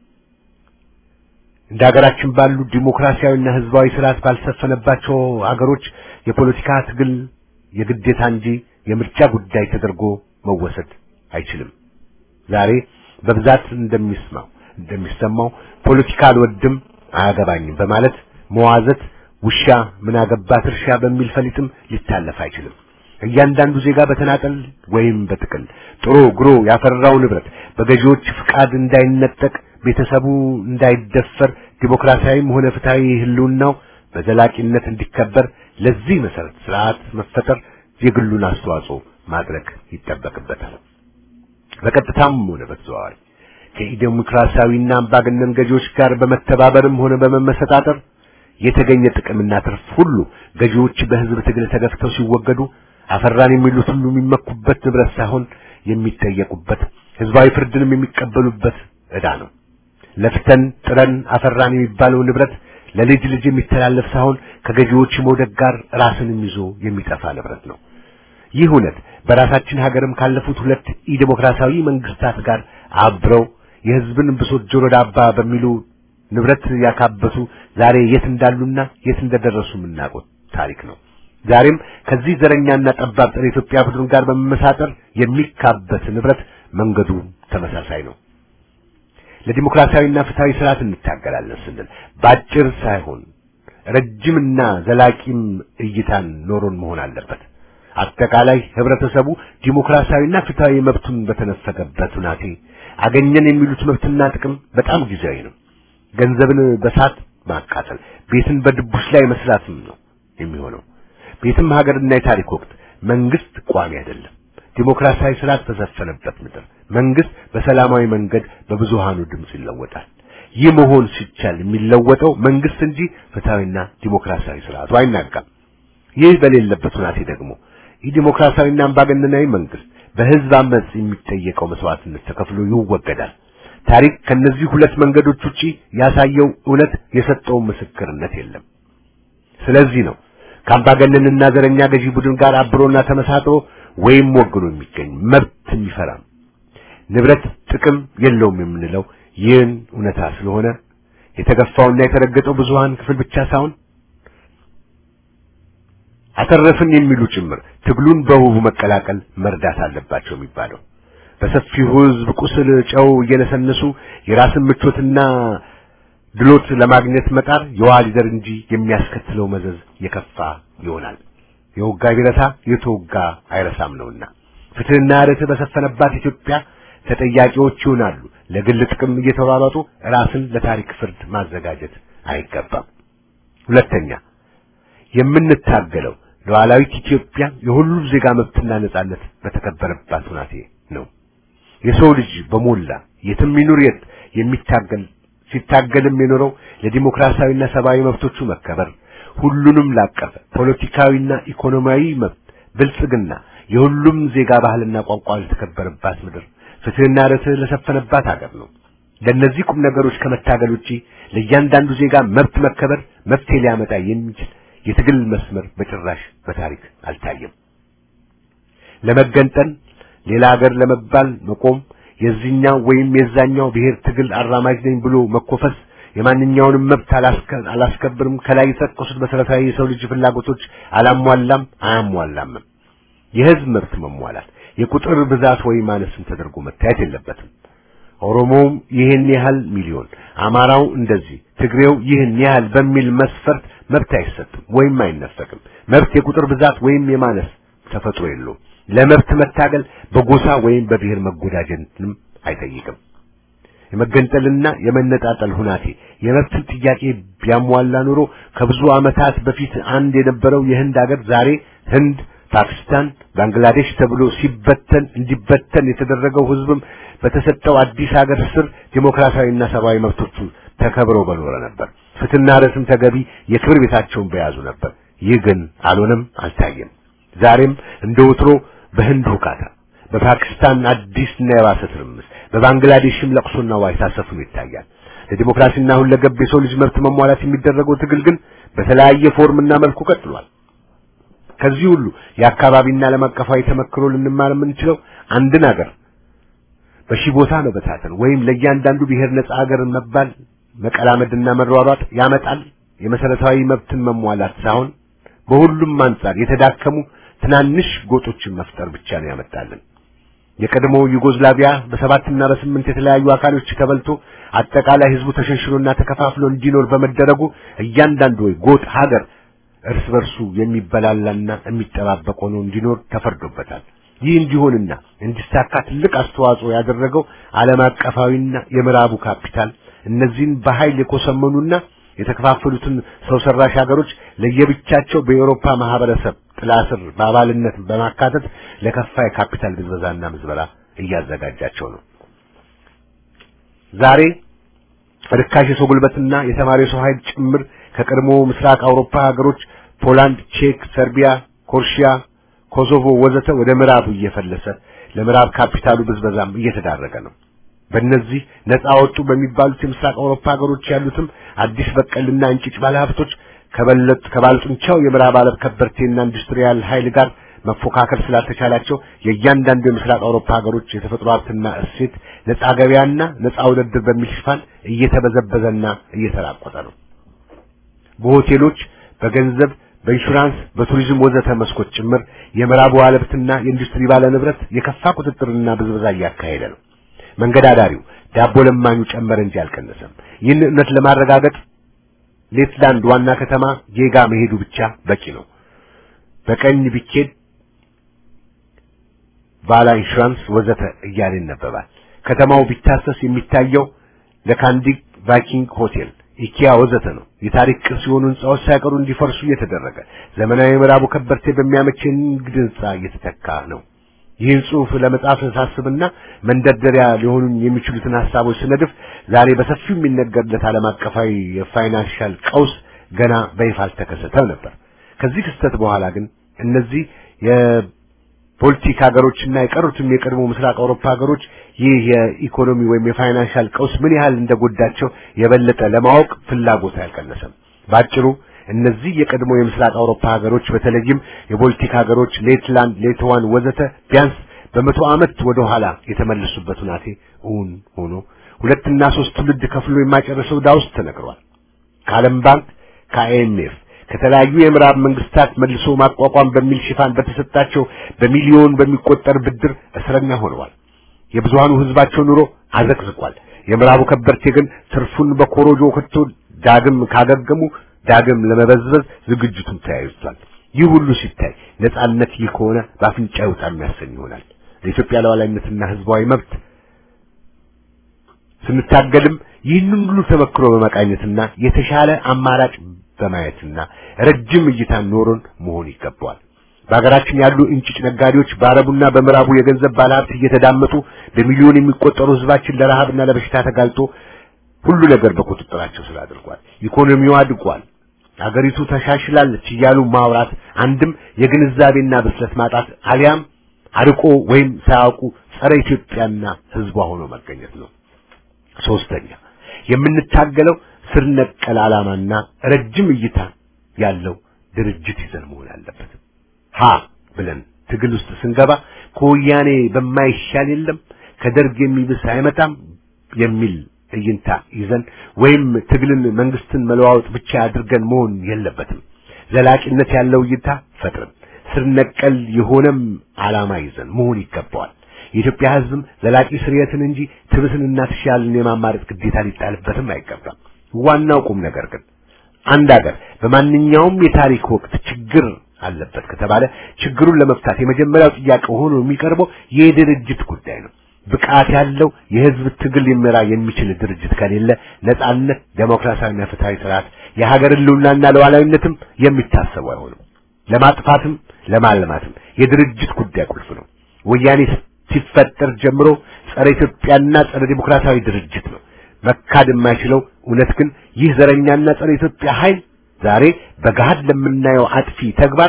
እንደ ሀገራችን ባሉ ዲሞክራሲያዊና ህዝባዊ ስርዓት ባልሰፈነባቸው አገሮች የፖለቲካ ትግል የግዴታ እንጂ የምርጫ ጉዳይ ተደርጎ መወሰድ አይችልም። ዛሬ በብዛት እንደሚስማው እንደሚሰማው ፖለቲካ አልወድም አያገባኝም በማለት መዋዘት ውሻ ምን አገባት እርሻ በሚል ፈሊጥም ሊታለፍ አይችልም። እያንዳንዱ ዜጋ በተናጠል ወይም በጥቅል ጥሮ ግሮ ያፈራው ንብረት በገዢዎች ፍቃድ እንዳይነጠቅ፣ ቤተሰቡ እንዳይደፈር፣ ዲሞክራሲያዊም ሆነ ፍትሃዊ ህልውናው በዘላቂነት እንዲከበር ለዚህ መሰረት ስርዓት መፈጠር የግሉን አስተዋጽኦ ማድረግ ይጠበቅበታል። በቀጥታም ሆነ በተዘዋዋሪ ከኢዴሞክራሲያዊና አምባገነን ገዢዎች ጋር በመተባበርም ሆነ በመመሰጣጠር የተገኘ ጥቅምና ትርፍ ሁሉ ገዢዎች በህዝብ ትግል ተገፍተው ሲወገዱ አፈራን የሚሉት ሁሉ የሚመኩበት ንብረት ሳይሆን የሚጠየቁበት ህዝባዊ ፍርድንም የሚቀበሉበት ዕዳ ነው። ለፍተን ጥረን አፈራን የሚባለው ንብረት ለልጅ ልጅ የሚተላለፍ ሳይሆን ከገዢዎች መውደቅ ጋር ራስንም ይዞ የሚጠፋ ንብረት ነው። ይህ እውነት በራሳችን ሀገርም ካለፉት ሁለት ኢዴሞክራሲያዊ መንግስታት ጋር አብረው የህዝብን ብሶት ጆሮ ዳባ በሚሉ ንብረት ያካበቱ ዛሬ የት እንዳሉና የት እንደደረሱ የምናውቀው ታሪክ ነው። ዛሬም ከዚህ ዘረኛና ጠባብ ጸረ ኢትዮጵያ ቡድን ጋር በመመሳጠር የሚካበት ንብረት መንገዱ ተመሳሳይ ነው። ለዲሞክራሲያዊና ፍትሃዊ ስርዓት እንታገላለን ስንል ባጭር ሳይሆን ረጅምና ዘላቂም እይታን ኖሮን መሆን አለበት። አጠቃላይ ህብረተሰቡ ዲሞክራሲያዊና ፍትሃዊ መብቱን በተነፈገበት ሁናቴ አገኘን የሚሉት መብትና ጥቅም በጣም ጊዜያዊ ነው። ገንዘብን በሳት ማቃጠል፣ ቤትን በድቡሽ ላይ መስራትም ነው የሚሆነው። በየትም ሀገርና የታሪክ ወቅት መንግስት ቋሚ አይደለም። ዲሞክራሲያዊ ስርዓት በሰፈነበት ምድር መንግስት በሰላማዊ መንገድ በብዙሃኑ ድምፅ ይለወጣል። ይህ መሆን ሲቻል የሚለወጠው መንግስት እንጂ ፍትሐዊና ዲሞክራሲያዊ ስርዓቱ አይናጋም። ይህ በሌለበት ሁናቴ ደግሞ ይህ ዲሞክራሲያዊና አምባገነናዊ መንግስት በህዝብ አመጽ የሚጠየቀው መስዋዕትነት ተከፍሎ ይወገዳል። ታሪክ ከነዚህ ሁለት መንገዶች ውጪ ያሳየው እውነት የሰጠው ምስክርነት የለም። ስለዚህ ነው ከአምባገነንና ዘረኛ ገዢ ቡድን ጋር አብሮና ተመሳጥሮ ወይም ወግኖ የሚገኝ መብት የሚፈራም ንብረት ጥቅም የለውም የምንለው ይህን እውነታ ስለሆነ የተገፋውና የተረገጠው ብዙሃን ክፍል ብቻ ሳይሆን አተረፍን የሚሉ ጭምር ትግሉን በውቡ መቀላቀል መርዳት አለባቸው የሚባለው በሰፊው ህዝብ ቁስል ጨው እየነሰነሱ የራስን ምቾትና ድሎት ለማግኘት መጣር የውሃ ሊደር እንጂ የሚያስከትለው መዘዝ የከፋ ይሆናል። የወጋ ቢረሳ የተወጋ አይረሳም ነውና ፍትህና ርትዕ በሰፈነባት ኢትዮጵያ ተጠያቂዎች ይሆናሉ። ለግል ጥቅም እየተሯሯጡ ራስን ለታሪክ ፍርድ ማዘጋጀት አይገባም። ሁለተኛ የምንታገለው ሉዓላዊት ኢትዮጵያ የሁሉም ዜጋ መብትና ነጻነት በተከበረባት ሁናቴ ነው። የሰው ልጅ በሞላ የትም ይኑር የት የሚታገል ሲታገልም የኖረው ለዲሞክራሲያዊና ሰብአዊ መብቶቹ መከበር ሁሉንም ላቀፈ ፖለቲካዊና ኢኮኖሚያዊ መብት ብልጽግና የሁሉም ዜጋ ባህልና ቋንቋ ለተከበረባት ምድር ፍትህና ርትዕ ለሰፈነባት ሀገር ነው። ለእነዚህ ቁም ነገሮች ከመታገል ውጪ ለእያንዳንዱ ዜጋ መብት መከበር መፍትሄ ሊያመጣ የሚችል የትግል መስመር በጭራሽ በታሪክ አልታየም። ለመገንጠል ሌላ ሀገር ለመባል መቆም የዚህኛው ወይም የዛኛው ብሔር ትግል አራማጅ ነኝ ብሎ መኮፈስ የማንኛውንም መብት አላስከብርም፣ ከላይ የተጠቀሱት መሰረታዊ የሰው ልጅ ፍላጎቶች አላሟላም አያሟላም። የህዝብ መብት መሟላት የቁጥር ብዛት ወይ ማነስም ተደርጎ መታየት የለበትም። ኦሮሞውም ይህን ያህል ሚሊዮን፣ አማራው እንደዚህ፣ ትግሬው ይህን ያህል በሚል መስፈርት መብት አይሰጥም ወይም አይነፈቅም። መብት የቁጥር ብዛት ወይም የማነስ ተፈጥሮ የለውም። ለመብት መታገል በጎሳ ወይም በብሔር መጎዳጀትንም አይጠይቅም። የመገንጠልና የመነጣጠል ሁናቴ የመብትን ጥያቄ ቢያሟላ ኑሮ ከብዙ ዓመታት በፊት አንድ የነበረው የህንድ ሀገር ዛሬ ህንድ፣ ፓኪስታን፣ ባንግላዴሽ ተብሎ ሲበተን እንዲበተን የተደረገው ህዝብም በተሰጠው አዲስ ሀገር ስር ዲሞክራሲያዊና ሰብአዊ መብቶቹ ተከብረው በኖረ ነበር። ፍትህና ርትዕም ተገቢ የክብር ቤታቸውን በያዙ ነበር። ይህ ግን አልሆነም፣ አልታየም። ዛሬም እንደ ወትሮ በህንድ ሁካታ፣ በፓኪስታን አዲስና የባሰ ትርምስ፣ በባንግላዴሽም ለቅሶና ዋይታ ሰፍኖ ይታያል። ለዲሞክራሲና ሁለገብ የሰው ልጅ መብት መሟላት የሚደረገው ትግል ግን በተለያየ ፎርምና መልኩ ቀጥሏል። ከዚህ ሁሉ የአካባቢና ዓለም አቀፋዊ ተመክሮ ልንማር የምንችለው አንድን ሀገር በሺህ ቦታ መበታተን ወይም ለእያንዳንዱ ብሔር ነጻ ሀገር መባል መቀላመድና መሯሯጥ ያመጣል የመሰረታዊ መብትን መሟላት ሳይሆን በሁሉም አንጻር የተዳከሙ ትናንሽ ጎጦችን መፍጠር ብቻ ነው ያመጣልን። የቀድሞው ዩጎዝላቪያ በሰባትና በስምንት የተለያዩ አካሎች ተበልቶ አጠቃላይ ህዝቡ ተሸንሽኖና ተከፋፍሎ እንዲኖር በመደረጉ እያንዳንዱ ጎጥ ሀገር እርስ በርሱ የሚበላላና የሚጠባበቅ ሆኖ እንዲኖር ተፈርዶበታል። ይህ እንዲሆንና እንዲሳካ ትልቅ አስተዋጽኦ ያደረገው ዓለም አቀፋዊና የምዕራቡ ካፒታል እነዚህን በኃይል የኮሰመኑና የተከፋፈሉትን ሰው ሰራሽ ሀገሮች ለየብቻቸው በኤውሮፓ ማህበረሰብ ጥላ ስር በአባልነት በማካተት ለከፋ የካፒታል ብዝበዛና ምዝበራ እያዘጋጃቸው ነው። ዛሬ ርካሽ የሰው ጉልበትና የተማሪ ሰው ኃይል ጭምር ከቀድሞ ምስራቅ አውሮፓ ሀገሮች ፖላንድ፣ ቼክ፣ ሰርቢያ፣ ኮርሺያ፣ ኮሶቮ ወዘተ ወደ ምዕራቡ እየፈለሰ ለምዕራብ ካፒታሉ ብዝበዛም እየተዳረገ ነው። በእነዚህ ነፃ ወጡ በሚባሉት የምስራቅ አውሮፓ ሀገሮች ያሉትም አዲስ በቀልና እንጭጭ ባለሀብቶች ከበለጥ ከባለጡንቻው የምዕራብ ዓለም ከበርቴና ኢንዱስትሪያል ኃይል ጋር መፎካከር ስላልተቻላቸው የእያንዳንዱ የምስራቅ አውሮፓ ሀገሮች የተፈጥሮ ሀብትና እሴት ነፃ ገበያና ነፃ ውድድር በሚል ሽፋን እየተበዘበዘና እየተራቆተ ነው። በሆቴሎች፣ በገንዘብ፣ በኢንሹራንስ፣ በቱሪዝም ወዘተ መስኮች ጭምር የምዕራቡ ዓለምና የኢንዱስትሪ ባለ ንብረት የከፋ ቁጥጥርና ብዝበዛ እያካሄደ ነው። መንገድ አዳሪው ዳቦ ለማኙ ጨመረ እንጂ አልቀነሰም። ይህን እውነት ለማረጋገጥ ሌትላንድ ዋና ከተማ ጌጋ መሄዱ ብቻ በቂ ነው። በቀኝ ቢኬድ ቫላ ኢንሹራንስ ወዘተ እያለ ይነበባል። ከተማው ቢታሰስ የሚታየው ለካንዲግ ቫይኪንግ ሆቴል ኢኪያ ወዘተ ነው። የታሪክ ቅርስ የሆኑ ህንጻዎች ሳይቀሩ እንዲፈርሱ እየተደረገ ዘመናዊ ምዕራቡ ከበርቴ በሚያመች የንግድ ህንጻ እየተተካ ነው። ይህን ጽሑፍ ለመጻፍ ሳስብና መንደርደሪያ ሊሆኑን የሚችሉትን ሀሳቦች ስነድፍ ዛሬ በሰፊው የሚነገርለት ዓለም አቀፋዊ የፋይናንሻል ቀውስ ገና በይፋ አልተከሰተም ነበር። ከዚህ ክስተት በኋላ ግን እነዚህ የፖለቲክ ሀገሮችና የቀሩትም የቀድሞ ምስራቅ አውሮፓ ሀገሮች ይህ የኢኮኖሚ ወይም የፋይናንሻል ቀውስ ምን ያህል እንደጎዳቸው የበለጠ ለማወቅ ፍላጎት አልቀነሰም። ባጭሩ እነዚህ የቀድሞ የምስራቅ አውሮፓ ሀገሮች በተለይም የቦልቲክ ሀገሮች ሌትላንድ፣ ሌትዋን ወዘተ ቢያንስ በመቶ ዓመት ወደ ኋላ የተመለሱበት ሁናቴ እውን ሆኖ ሁለትና ሶስት ትውልድ ከፍሎ የማይጨርሰው ዕዳ ውስጥ ተነግሯል። ከዓለም ባንክ ከአይኤምኤፍ ከተለያዩ የምዕራብ መንግስታት መልሶ ማቋቋም በሚል ሽፋን በተሰጣቸው በሚሊዮን በሚቆጠር ብድር እስረኛ ሆነዋል። የብዙሃኑ ህዝባቸው ኑሮ አዘቅዝቋል። የምዕራቡ ከበርቴ ግን ትርፉን በኮሮጆ ከቶ ዳግም ካገገሙ ዳግም ለመበዝበዝ ዝግጅቱን ተያይዟል። ይህ ሁሉ ሲታይ ነጻነት ይህ ከሆነ በአፍንጫ ይውጣ የሚያሰኝ ይሆናል። ለኢትዮጵያ ሉዓላዊነትና ህዝባዊ መብት ስንታገልም ይህንን ሁሉ ተመክሮ በመቃኘትና የተሻለ አማራጭ በማየትና ረጅም እይታ ኖሮን መሆን ይገባዋል። በሀገራችን ያሉ እንጭጭ ነጋዴዎች በአረቡና በምዕራቡ የገንዘብ ባለሀብት እየተዳመጡ በሚሊዮን የሚቆጠሩ ህዝባችን ለረሃብና ለበሽታ ተጋልጦ ሁሉ ነገር በቁጥጥራቸው ስር አድርጓል። ኢኮኖሚው አድጓል። አገሪቱ ተሻሽላለች እያሉ ማውራት አንድም የግንዛቤና ብስለት ማጣት አሊያም አርቆ ወይም ሳያውቁ ጸረ ኢትዮጵያና ህዝቧ ሆኖ መገኘት ነው። ሶስተኛ የምንታገለው ስር ነቀል ዓላማና ረጅም እይታ ያለው ድርጅት ይዘን መሆን አለበት። ሀ ብለን ትግል ውስጥ ስንገባ ከወያኔ በማይሻል የለም ከደርግ የሚብስ አይመጣም የሚል እይንታ ይዘን ወይም ትግልን መንግስትን መለዋወጥ ብቻ አድርገን መሆን የለበትም። ዘላቂነት ያለው እይታ ፈጥረን ስር ነቀል የሆነም ዓላማ ይዘን መሆን ይገባዋል። የኢትዮጵያ ህዝብም ዘላቂ ስርየትን እንጂ ትብስንና ትሻልን የማማረጥ ግዴታ ሊጣልበትም አይገባም። ዋናው ቁም ነገር ግን አንድ ሀገር በማንኛውም የታሪክ ወቅት ችግር አለበት ከተባለ ችግሩን ለመፍታት የመጀመሪያው ጥያቄ ሆኖ የሚቀርበው የድርጅት ጉዳይ ነው። ብቃት ያለው የህዝብ ትግል ሊመራ የሚችል ድርጅት ከሌለ ነጻነት፣ ዴሞክራሲያዊና ፍትሃዊ ስርዓት፣ የሀገር ህልውናና ሉዓላዊነትም የሚታሰቡ አይሆንም። ለማጥፋትም ለማልማትም የድርጅት ጉዳይ ቁልፍ ነው። ወያኔ ሲፈጠር ጀምሮ ጸረ ኢትዮጵያና ጸረ ዲሞክራሲያዊ ድርጅት ነው። መካድ የማይችለው እውነት ግን ይህ ዘረኛና ጸረ ኢትዮጵያ ኃይል ዛሬ በገሃድ ለምናየው አጥፊ ተግባር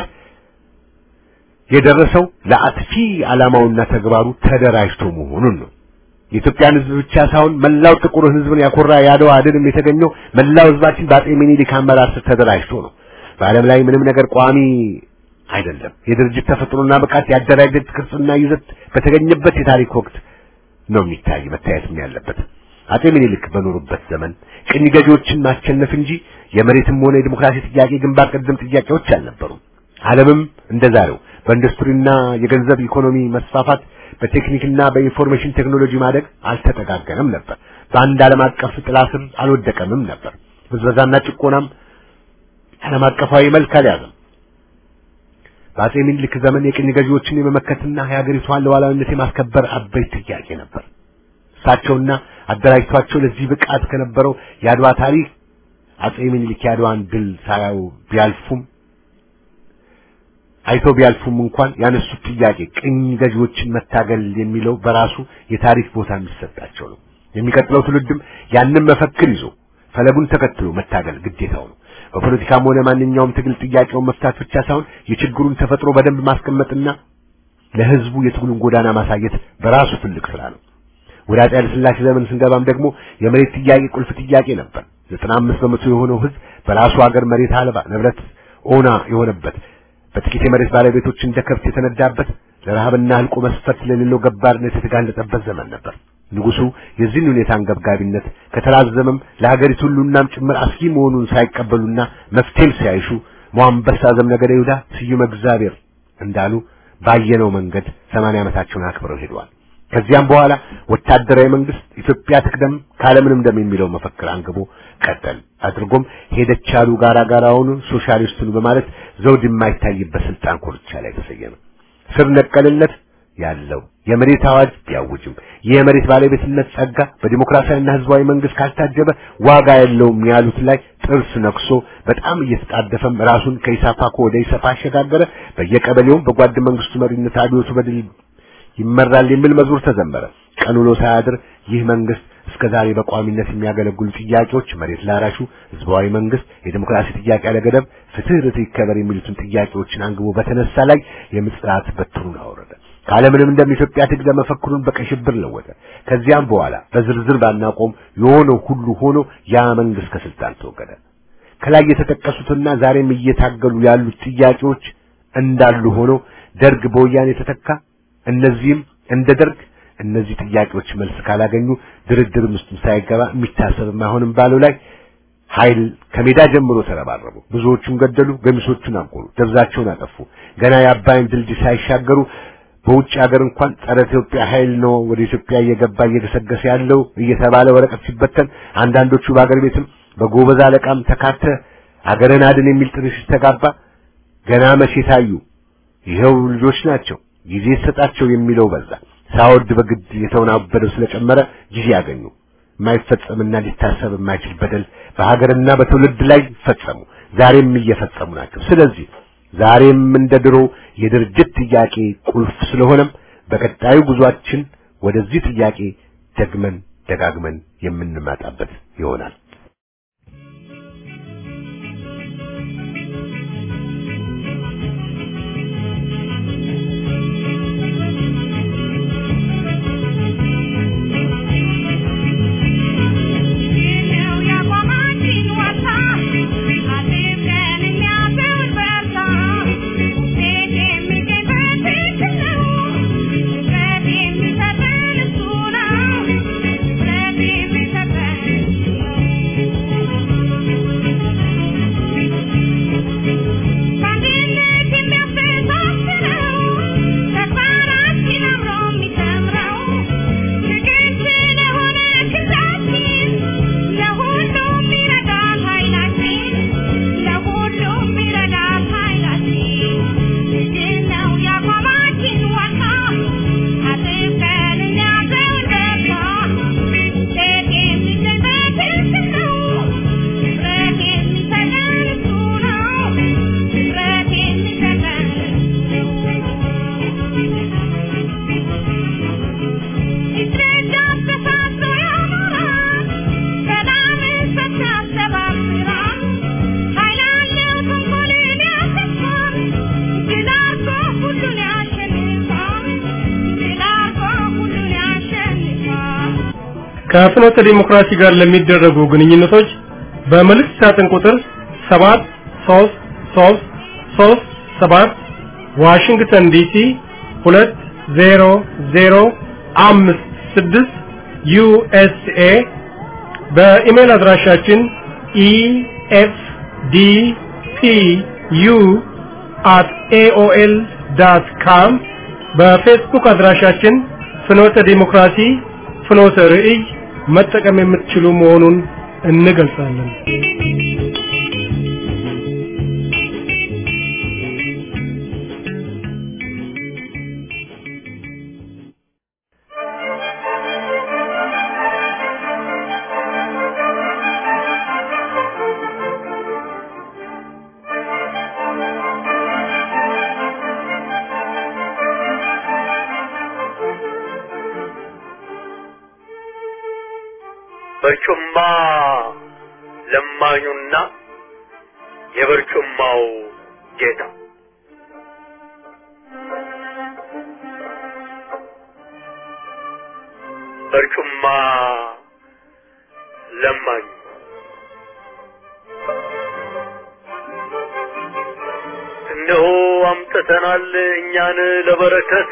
የደረሰው ለአጥፊ ዓላማውና ተግባሩ ተደራጅቶ መሆኑን ነው። የኢትዮጵያን ህዝብ ብቻ ሳይሆን መላው ጥቁር ህዝብን ያኮራ የአድዋ ድልም የተገኘው መላው ህዝባችን በአጼ ሚኒሊክ አመራር ስር ተደራጅቶ ነው። በዓለም ላይ ምንም ነገር ቋሚ አይደለም። የድርጅት ተፈጥሮና ብቃት ያደራጀት ቅርጽና ይዘት በተገኘበት የታሪክ ወቅት ነው የሚታይ መታየትም ያለበት። አጼ ሚኒሊክ በኖሩበት ዘመን ቅኝ ገዢዎችን ማሸነፍ እንጂ የመሬትም ሆነ የዲሞክራሲ ጥያቄ ግንባር ቀደም ጥያቄዎች አልነበሩም። ዓለምም እንደዛሬው በኢንዱስትሪና የገንዘብ ኢኮኖሚ መስፋፋት በቴክኒክና በኢንፎርሜሽን ቴክኖሎጂ ማደግ አልተጠጋገነም ነበር። በአንድ ዓለም አቀፍ ጥላ ስር አልወደቀምም ነበር። ብዝበዛና ጭቆናም ዓለም አቀፋዊ መልክ አልያዘም። በአጼ ሚኒሊክ ዘመን የቅኝ ገዢዎችን የመመከትና የሀገሪቷን ሉዓላዊነት የማስከበር አበይት ጥያቄ ነበር። እሳቸውና አደራጅቷቸው ለዚህ ብቃት ከነበረው የአድዋ ታሪክ አጼ ሚኒሊክ የአድዋን ድል ሳያዩ ቢያልፉም አይተው ቢያልፉም እንኳን ያነሱት ጥያቄ ቅኝ ገዢዎችን መታገል የሚለው በራሱ የታሪክ ቦታ የሚሰጣቸው ነው። የሚቀጥለው ትውልድም ያንን መፈክር ይዞ ፈለጉን ተከትሎ መታገል ግዴታው ነው። በፖለቲካም ሆነ ማንኛውም ትግል ጥያቄውን መፍታት ብቻ ሳይሆን የችግሩን ተፈጥሮ በደንብ ማስቀመጥና ለህዝቡ የትግሉን ጎዳና ማሳየት በራሱ ትልቅ ስራ ነው። ወደ አፄ ኃይለ ሥላሴ ዘመን ስንገባም ደግሞ የመሬት ጥያቄ ቁልፍ ጥያቄ ነበር። ዘጠና አምስት በመቶ የሆነው ህዝብ በራሱ ሀገር መሬት አልባ ንብረት ኦና የሆነበት በጥቂት የመሬት ባለቤቶች እንደ ከብት የተነዳበት ለረሃብና ህልቆ መስፈርት ለሌለው ገባርነት የተጋለጠበት ዘመን ነበር። ንጉሱ የዚህን ሁኔታ አንገብጋቢነት ከተራዘመም ለሀገሪቱ ሁሉናም ጭምር አስጊ መሆኑን ሳይቀበሉና መፍትሄም ሲያይሹ ሞአንበሳ ዘምነገደ ይሁዳ ስዩመ እግዚአብሔር እንዳሉ ባየነው መንገድ ሰማንያ ዓመታቸውን አክብረው ሄደዋል። ከዚያም በኋላ ወታደራዊ መንግስት ኢትዮጵያ ትቅደም ካለምንም ደም የሚለው መፈክር አንግቦ ቀጠል አድርጎም ሄደች አሉ ጋራ ጋራውን ሶሻሊስቱን በማለት ዘውድ የማይታይበት ስልጣን ኮርቻ ላይ ተሰየመ። ስር ነቀልነት ያለው የመሬት አዋጅ ቢያውጅም የመሬት ባለቤትነት ጸጋ በዲሞክራሲያዊና ህዝባዊ መንግስት ካልታጀበ ዋጋ የለውም ያሉት ላይ ጥርስ ነክሶ በጣም እየተጣደፈም ራሱን ከኢሳፓኮ ወደ ኢሰፓ አሸጋገረ። በየቀበሌውም በጓድ መንግስቱ መሪነት አብዮቱ በድል ይመራል የሚል መዝሙር ተዘመረ። ቀን ውሎ ሳያድር ይህ መንግስት እስከ ዛሬ በቋሚነት የሚያገለግሉ ጥያቄዎች መሬት ላራሹ፣ ህዝባዊ መንግስት፣ የዲሞክራሲ ጥያቄ ያለገደብ፣ ፍትህ፣ ርትዕ ይከበር የሚሉትን ጥያቄዎችን አንግቦ በተነሳ ላይ የምጽአት በትሩን አወረደ። ካለምንም እንደም ኢትዮጵያ ትግለ መፈክሩን በቀይ ሽብር ለወጠ። ከዚያም በኋላ በዝርዝር ባናቆም የሆነው ሁሉ ሆኖ ያ መንግስት ከስልጣን ተወገደ። ከላይ የተጠቀሱትና ዛሬም እየታገሉ ያሉት ጥያቄዎች እንዳሉ ሆኖ ደርግ በወያኔ ተተካ። እነዚህም እንደ ደርግ እነዚህ ጥያቄዎች መልስ ካላገኙ ድርድር ውስጥ ሳይገባ የሚታሰብም አይሆንም ባለው ላይ ኃይል ከሜዳ ጀምሮ ተረባረቡ። ብዙዎቹን ገደሉ፣ ገሚሶቹን አቆሉ፣ ደብዛቸውን አጠፉ። ገና የአባይን ድልድይ ሳይሻገሩ በውጭ ሀገር እንኳን ጸረ ኢትዮጵያ ኃይል ነው ወደ ኢትዮጵያ እየገባ እየገሰገሰ ያለው እየተባለ ወረቀት ሲበተን አንዳንዶቹ በአገር ቤትም በጎበዝ አለቃም ተካተ አገርን አድን የሚል ጥሪ ሲስተጋባ ገና መቼ ታዩ? ይኸው ልጆች ናቸው ጊዜ ይሰጣቸው የሚለው በዛ። ሳወድ በግድ የተወናበደው ስለጨመረ ጊዜ ያገኙ። የማይፈጸምና ሊታሰብ የማይችል በደል በሀገርና በትውልድ ላይ ፈጸሙ። ዛሬም እየፈጸሙ ናቸው። ስለዚህ ዛሬም እንደ ድሮ የድርጅት ጥያቄ ቁልፍ ስለሆነም በቀጣዩ ጉዟችን ወደዚህ ጥያቄ ደግመን ደጋግመን የምንመጣበት ይሆናል። ከፍኖተ ዲሞክራሲ ጋር ለሚደረጉ ግንኙነቶች በመልእክት ሳጥን ቁጥር 73337 ዋሽንግተን ዲሲ 20056 ዩኤስኤ በኢሜል አድራሻችን efdpu at aol.com በፌስቡክ አድራሻችን ፍኖተ ዲሞክራሲ ፍኖተ ርዕይ መጠቀም የምትችሉ መሆኑን እንገልጻለን። በርጩማ ለማኙና የበርጩማው ጌታ በርጩማ ለማኙ እነሆ አምጥተናል እኛን ለበረከት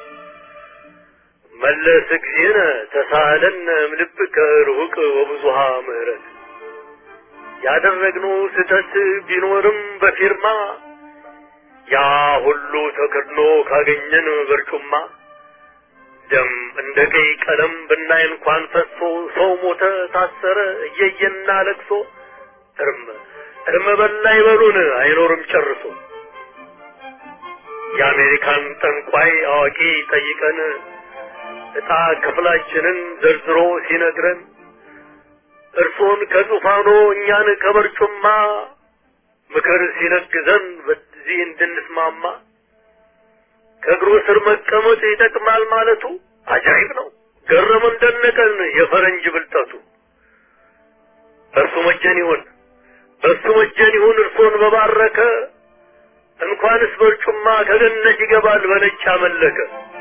መለስ ጊዜነ ተሳለን እምልብከ ርሁቅ ወብዙሃ ምህረት ያደረግነው ስህተት ቢኖርም በፊርማ ያ ሁሉ ተከድኖ ካገኘን በርጩማ ደም እንደ ቀይ ቀለም ብናይ እንኳን ፈሶ ሰው ሞተ ታሰረ እየየና ለቅሶ እርም እርም በላ ይበሉን አይኖርም ጨርሶ የአሜሪካን ጠንቋይ አዋቂ ጠይቀን ዕጣ ክፍላችንን ዘርዝሮ ሲነግረን እርሶን ከዙፋኖ እኛን ከበርጩማ ምክር ሲለግዘን በዚህ እንድንስማማ ከእግሩ ስር መቀመጥ ይጠቅማል ማለቱ አጃይብ ነው። ገረመን ደነቀን የፈረንጅ ብልጠቱ። እርሱ መጀን ይሁን እርሱ መጀን ይሁን እርሶን በባረከ እንኳንስ በርጩማ ከገነት ይገባል በነጭ አመለከ።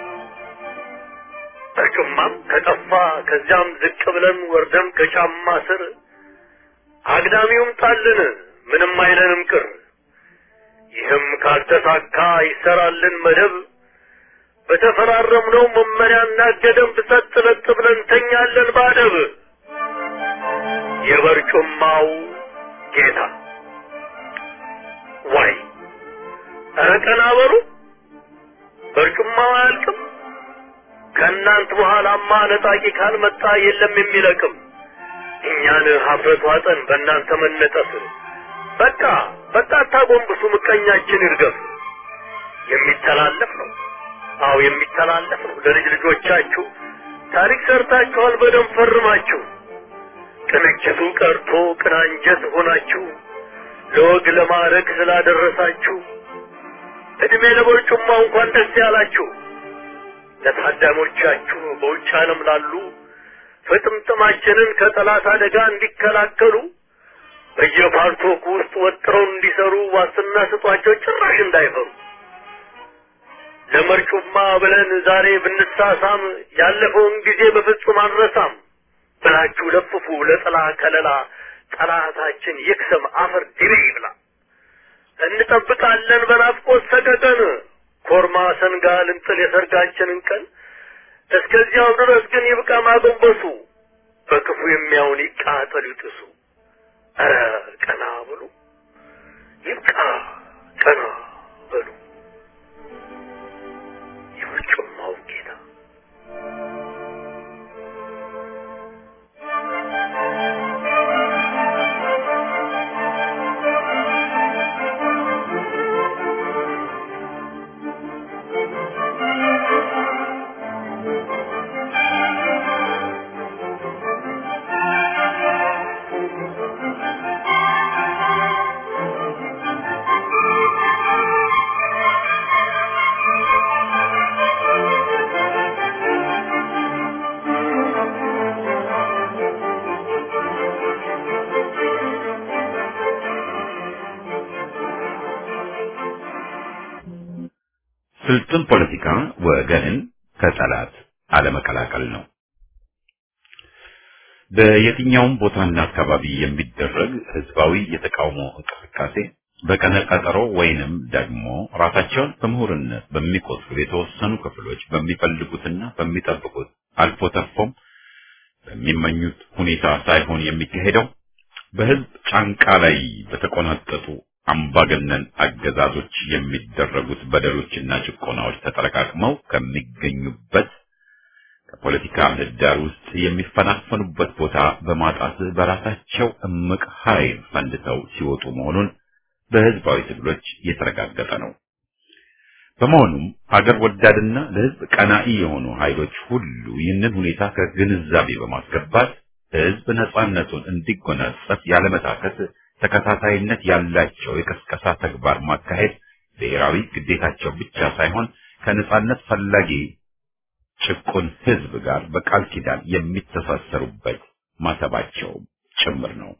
በርጩማም ከጠፋ ከዚያም ዝቅ ብለን ወርደን ከጫማ ስር አግዳሚውም ጣልን ምንም አይለንም ቅር። ይህም ካልተሳካ ይሰራልን መደብ በተፈራረምነው መመሪያና ገደብ ሰጥ ለጥ ብለን ተኛለን ባደብ። የበርጩማው ጌታ ዋይ ኧረ ቀና በሉ በርጩማው አያልቅም። ከእናንት በኋላማ ነጣቂ ካልመጣ የለም የሚለቅም። እኛን ሀፍረት ዋጠን በእናንተ መነጠፍ። በቃ በቃ አታጎንብሱ፣ ምቀኛችን ይርገፍ። የሚተላለፍ ነው አዎ የሚተላለፍ ነው። ለልጅ ልጆቻችሁ ታሪክ ሰርታችኋል በደንብ ፈርማችሁ። ቅንጅቱ ቀርቶ ቅናንጀት ሆናችሁ ለወግ ለማዕረግ ስላደረሳችሁ እድሜ ለበርጩማ እንኳን ደስ ያላችሁ። ለታዳሞቻችሁ በውጭ ዓለም ላሉ ፍጥምጥማችንን ከጠላት አደጋ እንዲከላከሉ በየፓርቶክ ውስጥ ወጥረው እንዲሰሩ ዋስትና ስጧቸው፣ ጭራሽ እንዳይፈሩ። ለመርጩማ ብለን ዛሬ ብንሳሳም ያለፈውን ጊዜ በፍጹም አንረሳም ብላችሁ ለፍፉ ለጥላ ከለላ ጠላታችን ይክሰም አፈር ድቤ ይብላ። እንጠብቃለን በናፍቆት ሰቀቀን ኮርማ ሰንጋ ልንጥል የሰርጋችንን ቀን። እስከዚያው ድረስ ግን ይብቃ ማጎንበሱ፣ በክፉ የሚያውን ይቃጠል ይጥሱ። ኧረ ቀና በሉ ይብቃ ቀና በሉ የበርጩማው ጌታ ስልጡን ፖለቲካ ወገንን ከጠላት አለመቀላቀል ነው። በየትኛውም ቦታና አካባቢ የሚደረግ ህዝባዊ የተቃውሞ እንቅስቃሴ በቀነ ቀጠሮ ወይንም ደግሞ ራሳቸውን በምሁርነት በሚቆጥሩ የተወሰኑ ክፍሎች በሚፈልጉትና በሚጠብቁት አልፎ ተርፎም በሚመኙት ሁኔታ ሳይሆን የሚካሄደው በህዝብ ጫንቃ ላይ በተቆናጠጡ አምባገነን አገዛዞች የሚደረጉት በደሎችና ጭቆናዎች ተጠረቃቅመው ከሚገኙበት ከፖለቲካ ምህዳር ውስጥ የሚፈናፈኑበት ቦታ በማጣት በራሳቸው እምቅ ኃይል ፈንድተው ሲወጡ መሆኑን በህዝባዊ ትግሎች የተረጋገጠ ነው። በመሆኑም ሀገር ወዳድና ለህዝብ ቀናኢ የሆኑ ኃይሎች ሁሉ ይህንን ሁኔታ ከግንዛቤ በማስገባት ህዝብ ነጻነቱን እንዲጎናጸፍ ያለመታከት ተከታታይነት ያላቸው የቀስቀሳ ተግባር ማካሄድ ብሔራዊ ግዴታቸው ብቻ ሳይሆን ከነጻነት ፈላጊ ጭቁን ህዝብ ጋር በቃል ኪዳን የሚተሳሰሩበት ማተባቸው ጭምር ነው።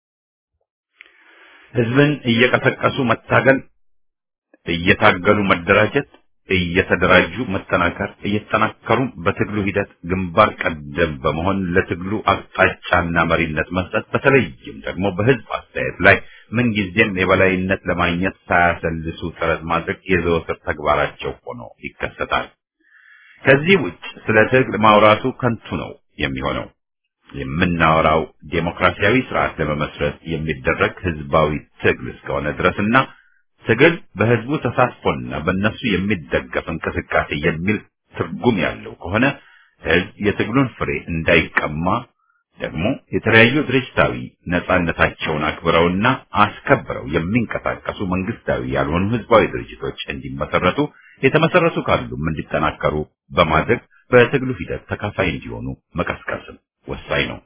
ህዝብን እየቀሰቀሱ መታገል፣ እየታገሉ መደራጀት፣ እየተደራጁ መጠናከር፣ እየተጠናከሩ በትግሉ ሂደት ግንባር ቀደም በመሆን ለትግሉ አቅጣጫና መሪነት መስጠት፣ በተለይም ደግሞ በህዝብ አስተያየት ላይ ምንጊዜም የበላይነት ለማግኘት ሳያሰልሱ ጥረት ማድረግ የዘወትር ተግባራቸው ሆኖ ይከሰታል። ከዚህ ውጭ ስለ ትግል ማውራቱ ከንቱ ነው የሚሆነው። የምናወራው ዴሞክራሲያዊ ስርዓት ለመመስረት የሚደረግ ህዝባዊ ትግል እስከሆነ ድረስና ትግል በህዝቡ ተሳትፎና በእነሱ የሚደገፍ እንቅስቃሴ የሚል ትርጉም ያለው ከሆነ ህዝብ የትግሉን ፍሬ እንዳይቀማ ደግሞ የተለያዩ ድርጅታዊ ነጻነታቸውን አክብረውና አስከብረው የሚንቀሳቀሱ መንግስታዊ ያልሆኑ ህዝባዊ ድርጅቶች እንዲመሰረቱ የተመሰረቱ ካሉም እንዲጠናከሩ በማድረግ በትግሉ ሂደት ተካፋይ እንዲሆኑ መቀስቀስም ወሳኝ ነው።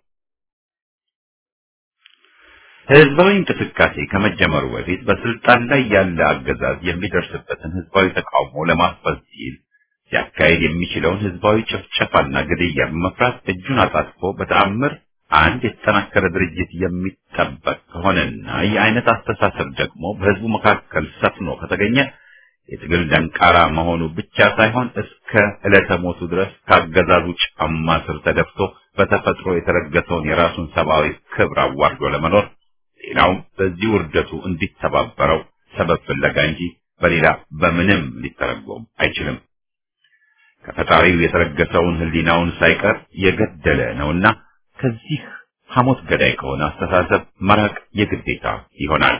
ህዝባዊ እንቅስቃሴ ከመጀመሩ በፊት በስልጣን ላይ ያለ አገዛዝ የሚደርስበትን ህዝባዊ ተቃውሞ ለማስፈዝ ሲል ሲያካሄድ የሚችለውን ህዝባዊ ጭፍጨፋና ግድያ በመፍራት እጁን አጣጥፎ በተአምር አንድ የተጠናከረ ድርጅት የሚጠበቅ ከሆነና ይህ አይነት አስተሳሰብ ደግሞ በህዝቡ መካከል ሰፍኖ ከተገኘ የትግል ደንቃራ መሆኑ ብቻ ሳይሆን እስከ ዕለተ ሞቱ ድረስ ካገዛዙ ጫማ ስር ተደፍቶ በተፈጥሮ የተረገጠውን የራሱን ሰብአዊ ክብር አዋርዶ ለመኖር ሌላውም በዚህ ውርደቱ እንዲተባበረው ሰበብ ፍለጋ እንጂ በሌላ በምንም ሊተረጎም አይችልም። ከፈጣሪው የተረገሰውን ህሊናውን ሳይቀር የገደለ ነውና ከዚህ ሐሞት ገዳይ ከሆነ አስተሳሰብ መራቅ የግዴታ ይሆናል።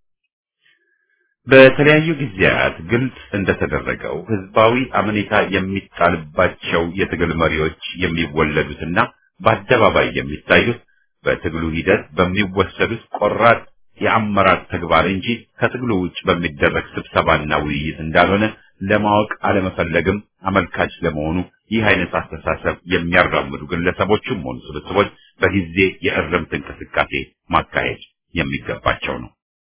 በተለያዩ ጊዜያት ግልጽ እንደተደረገው ህዝባዊ አመኔታ የሚጣልባቸው የትግል መሪዎች የሚወለዱትና በአደባባይ የሚታዩት በትግሉ ሂደት በሚወሰዱት ቆራጥ የአመራር ተግባር እንጂ ከትግሉ ውጭ በሚደረግ ስብሰባና ውይይት እንዳልሆነ ለማወቅ አለመፈለግም አመልካች ለመሆኑ ይህ አይነት አስተሳሰብ የሚያራምዱ ግለሰቦችም ሆኑ ስብስቦች በጊዜ የእርምት እንቅስቃሴ ማካሄድ የሚገባቸው ነው።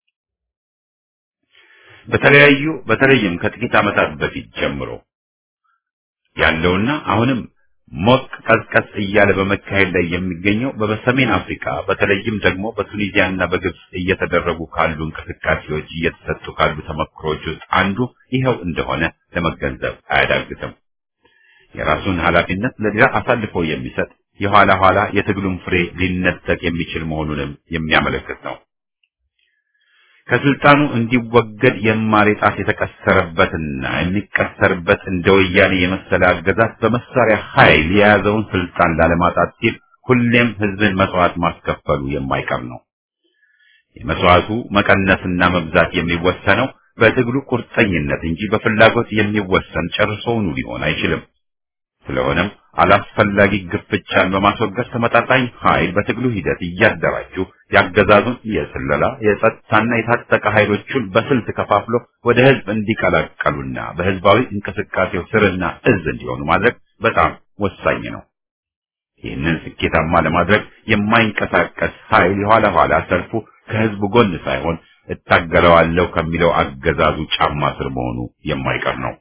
በተለያዩ በተለይም ከጥቂት ዓመታት በፊት ጀምሮ ያለውና አሁንም ሞቅ ቀዝቀዝ እያለ በመካሄድ ላይ የሚገኘው በሰሜን አፍሪካ በተለይም ደግሞ በቱኒዚያና በግብጽ እየተደረጉ ካሉ እንቅስቃሴዎች እየተሰጡ ካሉ ተመክሮች ውስጥ አንዱ ይኸው እንደሆነ ለመገንዘብ አያዳግትም። የራሱን ኃላፊነት ለሌላ አሳልፎ የሚሰጥ የኋላ ኋላ የትግሉን ፍሬ ሊነጠቅ የሚችል መሆኑንም የሚያመለክት ነው። ከስልጣኑ እንዲወገድ የማር ጣት የተቀሰረበትና የሚቀሰርበት እንደ ወያኔ የመሰለ አገዛዝ በመሳሪያ ኃይል የያዘውን ስልጣን ላለማጣት ሲል ሁሌም ህዝብን መስዋዕት ማስከፈሉ የማይቀር ነው። የመስዋዕቱ መቀነስና መብዛት የሚወሰነው በትግሉ ቁርጠኝነት እንጂ በፍላጎት የሚወሰን ጨርሶውኑ ሊሆን አይችልም። ስለሆነም አላስፈላጊ ግፍቻን በማስወገድ ተመጣጣኝ ኃይል በትግሉ ሂደት እያደራጁ ያገዛዙን የስለላ የጸጥታና የታጠቀ ኃይሎቹን በስልት ከፋፍሎ ወደ ህዝብ እንዲቀላቀሉና በህዝባዊ እንቅስቃሴው ስርና እዝ እንዲሆኑ ማድረግ በጣም ወሳኝ ነው። ይህንን ስኬታማ ለማድረግ የማይንቀሳቀስ ኃይል የኋላ ኋላ ሰልፉ ከህዝቡ ጎን ሳይሆን እታገለዋለሁ ከሚለው አገዛዙ ጫማ ስር መሆኑ የማይቀር ነው።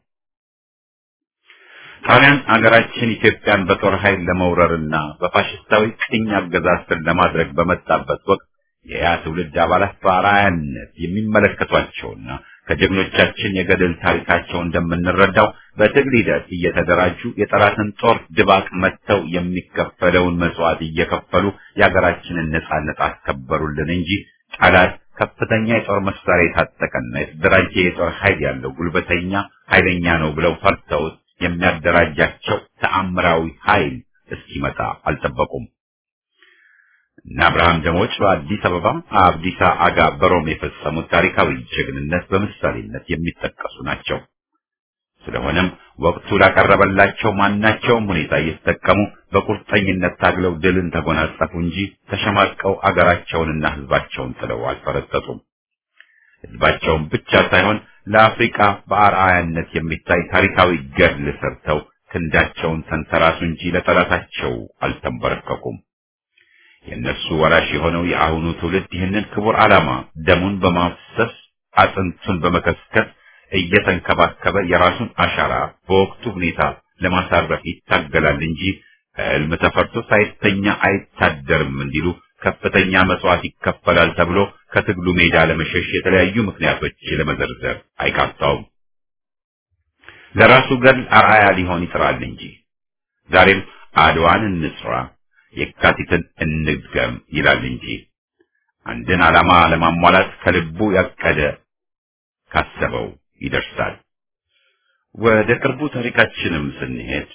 ጣሊያን አገራችን ኢትዮጵያን በጦር ኃይል ለመውረርና በፋሽስታዊ ቅኝ አገዛዝ ስር ለማድረግ በመጣበት ወቅት የያ ትውልድ አባላት በአርአያነት የሚመለከቷቸውና ከጀግኖቻችን የገድል ታሪካቸው እንደምንረዳው በትግል ሂደት እየተደራጁ የጠላትን ጦር ድባቅ መጥተው የሚከፈለውን መስዋዕት እየከፈሉ የሀገራችንን ነጻነት አስከበሩልን እንጂ ጠላት ከፍተኛ የጦር መሳሪያ የታጠቀና የተደራጀ የጦር ኃይል ያለው ጉልበተኛ ኃይለኛ ነው ብለው ፈርተውት የሚያደራጃቸው ተአምራዊ ኃይል እስኪመጣ አልጠበቁም። እና አብርሃም ደሞች በአዲስ አበባ አብዲሳ አጋ በሮም የፈጸሙት ታሪካዊ ጀግንነት በምሳሌነት የሚጠቀሱ ናቸው። ስለሆነም ወቅቱ ላቀረበላቸው ማናቸውም ሁኔታ እየተጠቀሙ በቁርጠኝነት ታግለው ድልን ተጎናጸፉ እንጂ ተሸማቀው አገራቸውንና ሕዝባቸውን ጥለው አልፈረጠጡም። ሕዝባቸውን ብቻ ሳይሆን ለአፍሪካ በአርአያነት የሚታይ ታሪካዊ ገድል ሰርተው ክንዳቸውን ተንተራሱ እንጂ ለጠላታቸው አልተንበረከኩም። የእነሱ ወራሽ የሆነው የአሁኑ ትውልድ ይህንን ክቡር ዓላማ ደሙን በማፍሰስ አጥንቱን በመከስከስ እየተንከባከበ የራሱን አሻራ በወቅቱ ሁኔታ ለማሳረፍ ይታገላል እንጂ ሕልም ተፈርቶ ሳይተኛ አይታደርም እንዲሉ ከፍተኛ መስዋዕት ይከፈላል ተብሎ ከትግሉ ሜዳ ለመሸሽ የተለያዩ ምክንያቶች ለመዘርዘር አይቃጣውም። ለራሱ ገድል አርአያ ሊሆን ይጥራል እንጂ ዛሬም አድዋን እንስራ፣ የካቲትን እንድገም ይላል እንጂ አንድን ዓላማ ለማሟላት ከልቡ ያቀደ ካሰበው ይደርሳል። ወደ ቅርቡ ታሪካችንም ስንሄድ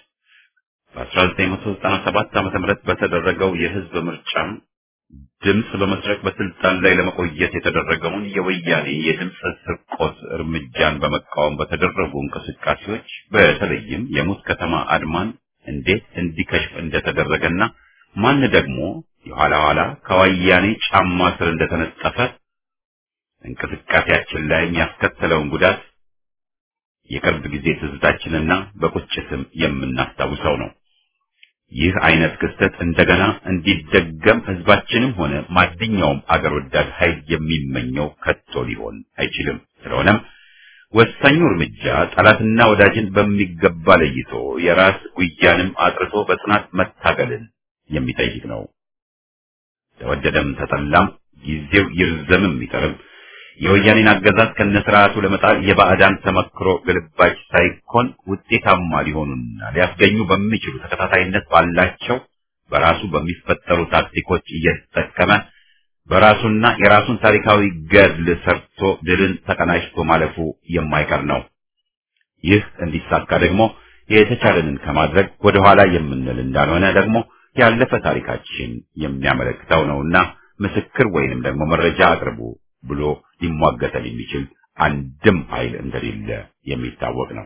በ1997 ዓመተ ምህረት በተደረገው የህዝብ ምርጫ ድምፅ በመስረቅ በስልጣን ላይ ለመቆየት የተደረገውን የወያኔ የድምፅ ስርቆት እርምጃን በመቃወም በተደረጉ እንቅስቃሴዎች በተለይም የሙት ከተማ አድማን እንዴት እንዲከሽፍ እንደተደረገና ማን ደግሞ የኋላ ኋላ ከወያኔ ጫማ ስር እንደተነጠፈ እንቅስቃሴያችን ላይ የሚያስከተለውን ጉዳት የቅርብ ጊዜ ትዝታችንና በቁጭትም የምናስታውሰው ነው። ይህ አይነት ክስተት እንደገና እንዲደገም ህዝባችንም ሆነ ማንኛውም አገር ወዳድ ኃይል የሚመኘው ከቶ ሊሆን አይችልም። ስለሆነም ወሳኙ እርምጃ ጠላትና ወዳጅን በሚገባ ለይቶ የራስ ጉያንም አጥርቶ በጽናት መታገልን የሚጠይቅ ነው። ተወደደም ተጠላም ጊዜው ይርዘምም ይቀርም የወያኔን አገዛዝ ከነስርዓቱ ለመጣል የባዕዳን ተመክሮ ግልባጭ ሳይኮን ውጤታማ ሊሆኑና ሊያስገኙ በሚችሉ ተከታታይነት ባላቸው በራሱ በሚፈጠሩ ታክቲኮች እየተጠቀመ በራሱና የራሱን ታሪካዊ ገድል ሰርቶ ድልን ተቀናጅቶ ማለፉ የማይቀር ነው። ይህ እንዲሳካ ደግሞ የተቻለንን ከማድረግ ወደኋላ የምንል እንዳልሆነ ደግሞ ያለፈ ታሪካችን የሚያመለክተው ነውና ምስክር ወይንም ደግሞ መረጃ አቅርቡ ብሎ ሊሟገተን የሚችል አንድም ኃይል እንደሌለ የሚታወቅ ነው።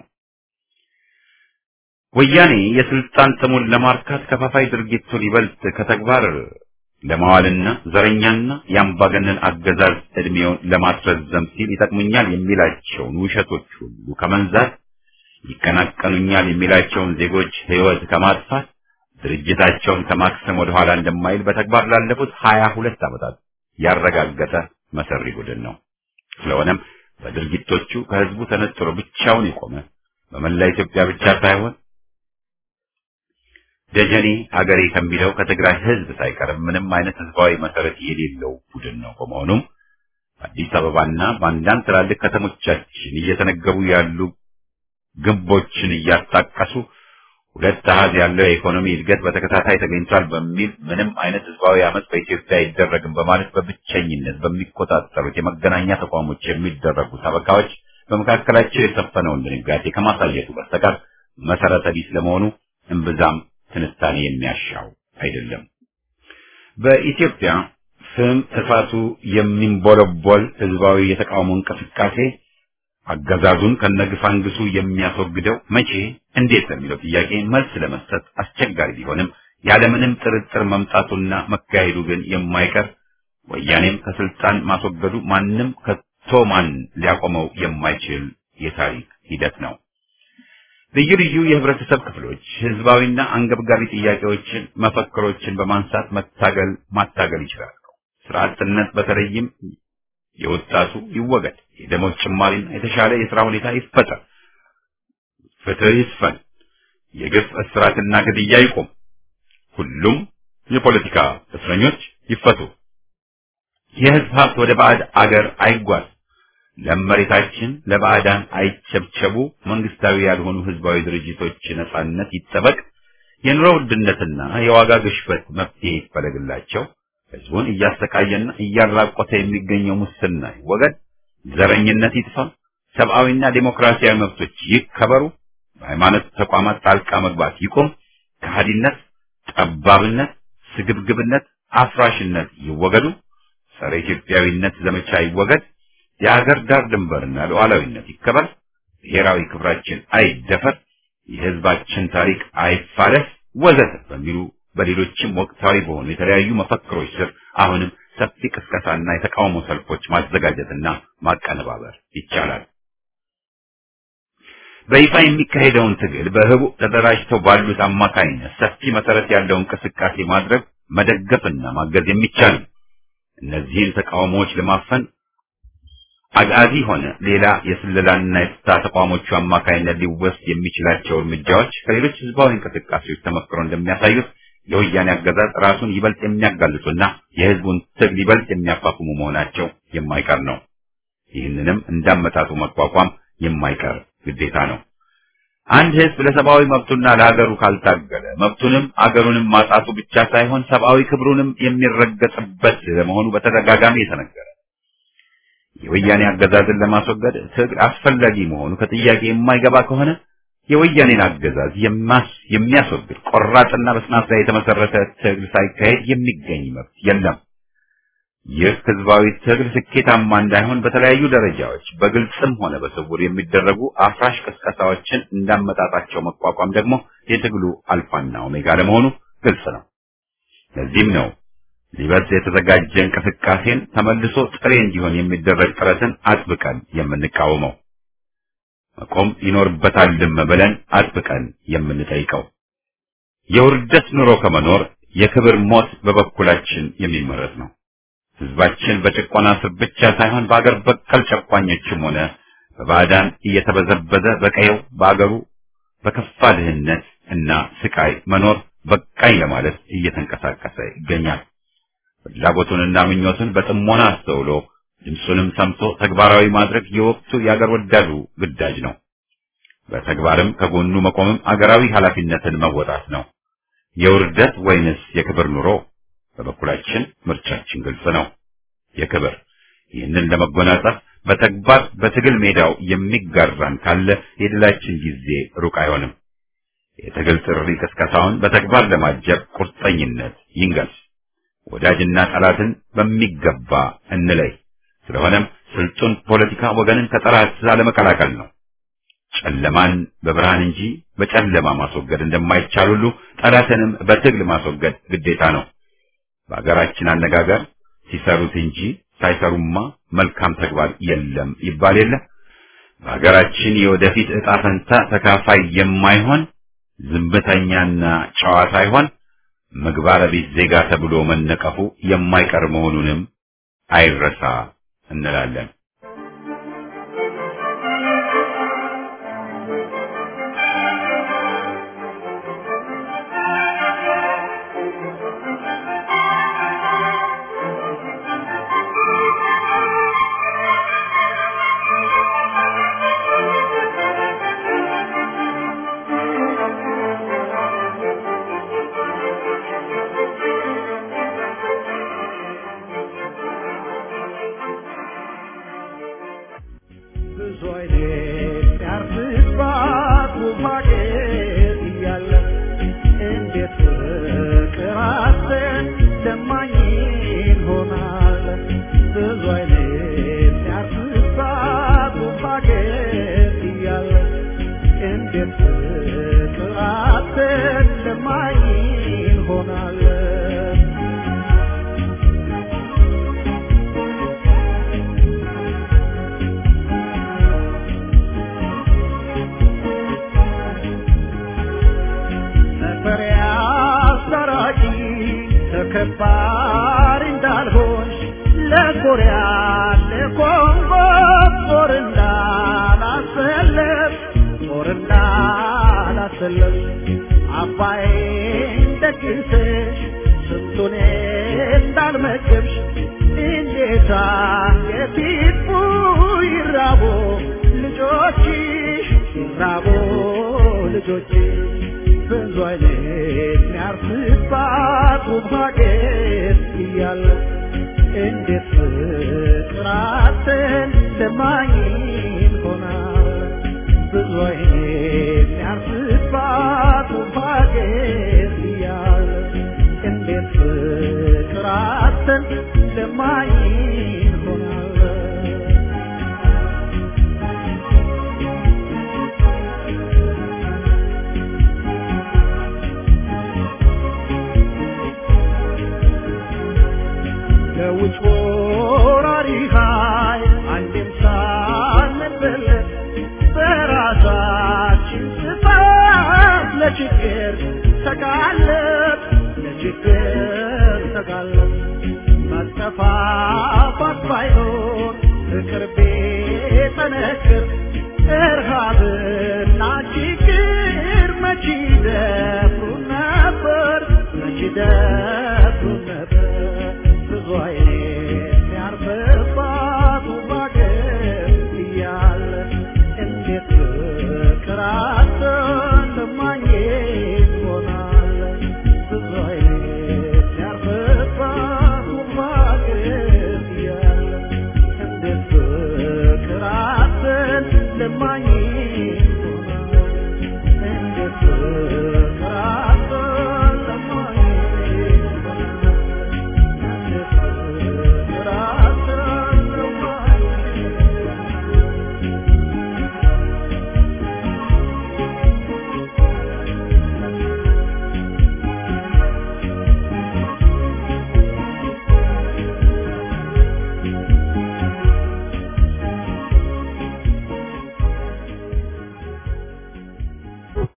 ወያኔ የስልጣን ጥሙን ለማርካት ከፋፋይ ድርጊቱን ይበልጥ ከተግባር ለማዋልና ዘረኛና የአምባገነን አገዛዝ ዕድሜውን ለማስረዘም ሲል ይጠቅሙኛል የሚላቸውን ውሸቶች ሁሉ ከመንዛት ይቀናቀኑኛል የሚላቸውን ዜጎች ሕይወት ከማጥፋት ድርጅታቸውን ከማክሰም ወደ ኋላ እንደማይል በተግባር ላለፉት ሀያ ሁለት ዓመታት ያረጋገጠ መሰሪ ቡድን ነው። ስለሆነም በድርጊቶቹ ከህዝቡ ተነጥሎ ብቻውን የቆመ በመላ ኢትዮጵያ ብቻ ሳይሆን ደጀኔ ሀገሬ ከሚለው ከትግራይ ህዝብ ሳይቀር ምንም አይነት ህዝባዊ መሰረት የሌለው ቡድን ነው። በመሆኑም አዲስ አበባና በአንዳንድ ትላልቅ ከተሞቻችን እየተነገሩ ያሉ ግንቦችን እያጣቀሱ ሁለት አሃዝ ያለው የኢኮኖሚ እድገት በተከታታይ ተገኝቷል በሚል ምንም አይነት ህዝባዊ አመፅ በኢትዮጵያ አይደረግም በማለት በብቸኝነት በሚቆጣጠሩት የመገናኛ ተቋሞች የሚደረጉ ሰበካዎች በመካከላቸው የሰፈነውን ድንጋጤ ከማሳየቱ በስተቀር መሰረተ ቢስ ለመሆኑ እምብዛም ትንታኔ የሚያሻው አይደለም። በኢትዮጵያ ስም እሳቱ የሚንቦለቦል ህዝባዊ የተቃውሞ እንቅስቃሴ አገዛዙን ከነግፋንግሱ የሚያስወግደው መቼ፣ እንዴት ለሚለው ጥያቄ መልስ ለመስጠት አስቸጋሪ ቢሆንም ያለምንም ጥርጥር መምጣቱና መካሄዱ ግን የማይቀር ወያኔም ከስልጣን ማስወገዱ ማንም ከቶ ማን ሊያቆመው የማይችል የታሪክ ሂደት ነው። ልዩ ልዩ የህብረተሰብ ክፍሎች ህዝባዊና አንገብጋቢ ጥያቄዎችን፣ መፈክሮችን በማንሳት መታገል ማታገል ይችላሉ። ስራ አጥነት በተለይም የወጣቱ ይወገድ፣ የደሞዝ ጭማሪና የተሻለ የሥራ ሁኔታ ይፈጠር፣ ፍትህ ይስፈን፣ የግፍ እስራትና ግድያ ይቁም፣ ሁሉም የፖለቲካ እስረኞች ይፈቱ፣ የህዝብ ሀብት ወደ ባዕድ አገር አይጓዝ፣ ለመሬታችን ለባዕዳን አይቸብቸቡ፣ መንግስታዊ ያልሆኑ ህዝባዊ ድርጅቶች ነጻነት ይጠበቅ፣ የኑሮ ውድነትና የዋጋ ግሽበት መፍትሄ ይፈለግላቸው፣ ህዝቡን እያሰቃየና እያራቆተ የሚገኘው ሙስና ይወገድ፣ ዘረኝነት ይጥፋ፣ ሰብአዊና ዴሞክራሲያዊ መብቶች ይከበሩ፣ በሃይማኖት ተቋማት ጣልቃ መግባት ይቁም፣ ከሃዲነት፣ ጠባብነት፣ ስግብግብነት፣ አፍራሽነት ይወገዱ፣ ጸረ ኢትዮጵያዊነት ዘመቻ ይወገድ፣ የአገር ዳር ድንበርና ሉዓላዊነት ይከበር፣ ብሔራዊ ክብራችን አይደፈር፣ የህዝባችን ታሪክ አይፋለስ ወዘተ በሚሉ በሌሎችም ወቅታዊ በሆኑ የተለያዩ መፈክሮች ስር አሁንም ሰፊ ቅስቀሳና የተቃውሞ ሰልፎች ማዘጋጀትና ማቀነባበር ይቻላል። በይፋ የሚካሄደውን ትግል በህቡ ተደራጅተው ባሉት አማካኝነት ሰፊ መሰረት ያለው እንቅስቃሴ ማድረግ መደገፍና ማገዝ የሚቻል እነዚህን ተቃውሞዎች ለማፈን አጋዚ ሆነ ሌላ የስለላና የፍታ ተቋሞቹ አማካኝነት ሊወስድ የሚችላቸው እርምጃዎች ከሌሎች ህዝባዊ እንቅስቃሴዎች ተመክሮ እንደሚያሳዩት የወያኔ አገዛዝ ራሱን ይበልጥ የሚያጋልጡና የህዝቡን ትግል ይበልጥ የሚያፋፍሙ መሆናቸው የማይቀር ነው። ይህንንም እንዳመጣጡ መቋቋም የማይቀር ግዴታ ነው። አንድ ህዝብ ለሰብአዊ መብቱና ለሀገሩ ካልታገለ መብቱንም አገሩንም ማጣቱ ብቻ ሳይሆን ሰብአዊ ክብሩንም የሚረገጥበት ለመሆኑ በተደጋጋሚ የተነገረ የወያኔ አገዛዝን ለማስወገድ ትግል አስፈላጊ መሆኑ ከጥያቄ የማይገባ ከሆነ የወያኔን አገዛዝ የሚያስወግድ ቆራጥና በጽናት ላይ የተመሰረተ ትግል ሳይካሄድ የሚገኝ መብት የለም። ይህ ህዝባዊ ትግል ስኬታማ እንዳይሆን በተለያዩ ደረጃዎች በግልጽም ሆነ በስውር የሚደረጉ አፍራሽ ቅስቀሳዎችን እንዳመጣጣቸው መቋቋም ደግሞ የትግሉ አልፋና ኦሜጋ ለመሆኑ ግልጽ ነው። ለዚህም ነው ሊበልጥ የተዘጋጀ እንቅስቃሴን ተመልሶ ጥሬ እንዲሆን የሚደረግ ጥረትን አጥብቀን የምንቃወመው መቆም ይኖርበታልም ብለን አጥብቀን የምንጠይቀው የውርደት ኑሮ ከመኖር የክብር ሞት በበኩላችን የሚመረጥ ነው። ህዝባችን በጭቆና ስር ብቻ ሳይሆን በአገር በቀል ጨቋኞችም ሆነ በባዕዳን እየተበዘበዘ በቀየው በአገሩ በከፋ ድህነት እና ስቃይ መኖር በቃኝ ለማለት እየተንቀሳቀሰ ይገኛል። ፍላጎቱንና ምኞቱን በጥሞና አስተውሎ ድምፁንም ሰምቶ ተግባራዊ ማድረግ የወቅቱ የአገር ወዳዱ ግዳጅ ነው። በተግባርም ከጎኑ መቆምም አገራዊ ኃላፊነትን መወጣት ነው። የውርደት ወይንስ የክብር ኑሮ? በበኩላችን ምርጫችን ግልጽ ነው፣ የክብር። ይህንን ለመጎናጸፍ በተግባር በትግል ሜዳው የሚጋራን ካለ የድላችን ጊዜ ሩቅ አይሆንም። የትግል ጥሪ ቅስቀሳውን በተግባር ለማጀብ ቁርጠኝነት ይንገስ። ወዳጅና ጠላትን በሚገባ እንለይ። ስለሆነም ስልጡን ፖለቲካ ወገንን ከጠላት ላለመቀላቀል ነው። ጨለማን በብርሃን እንጂ በጨለማ ማስወገድ እንደማይቻል ሁሉ ጠላትንም በትግል ማስወገድ ግዴታ ነው። በሀገራችን አነጋገር ሲሰሩት እንጂ ሳይሰሩማ መልካም ተግባር የለም ይባል የለ። በሀገራችን የወደፊት ዕጣ ፈንታ ተካፋይ የማይሆን ዝምተኛና ጨዋ ሳይሆን ምግባረ ቢስ ዜጋ ተብሎ መነቀፉ የማይቀር መሆኑንም አይረሳ እንላለን። ብዙ አይነት ያርፍባት ውብ ሀገር እያለ እንዴት ፍቅር አጥተን ለማኝ እንሆናለን? ብዙ አይነት ያርፍባት ውብ ሀገር እያለ እንዴት ፍቅር አጥተን ለማኝ እንሆናለን? መፈሪያ አስታራቂ ተከባሪ እንዳልሆንሽ ለኮሪያ ለኮንጎ ጦር እንዳላሰለፍ ጦር እንዳላሰለፍ አባይን ደግሰሽ ስንቱን እንዳልመገብሽ እንዴት አንገቲቱ ይራቦ ልጆችሽ ይራቦ ልጆችሽ ብዙ አይነት የሚያርፍባት ውብ ሀገር እያለ እንዴት ፍቅር አጥተን ለማኝ እንሆናለን? ብዙ አይነት የሚያርፍባት ውብ ሀገር እያለ እንዴት ፍቅር አጥተን ለማኝ እንሆናለን? ለውጭ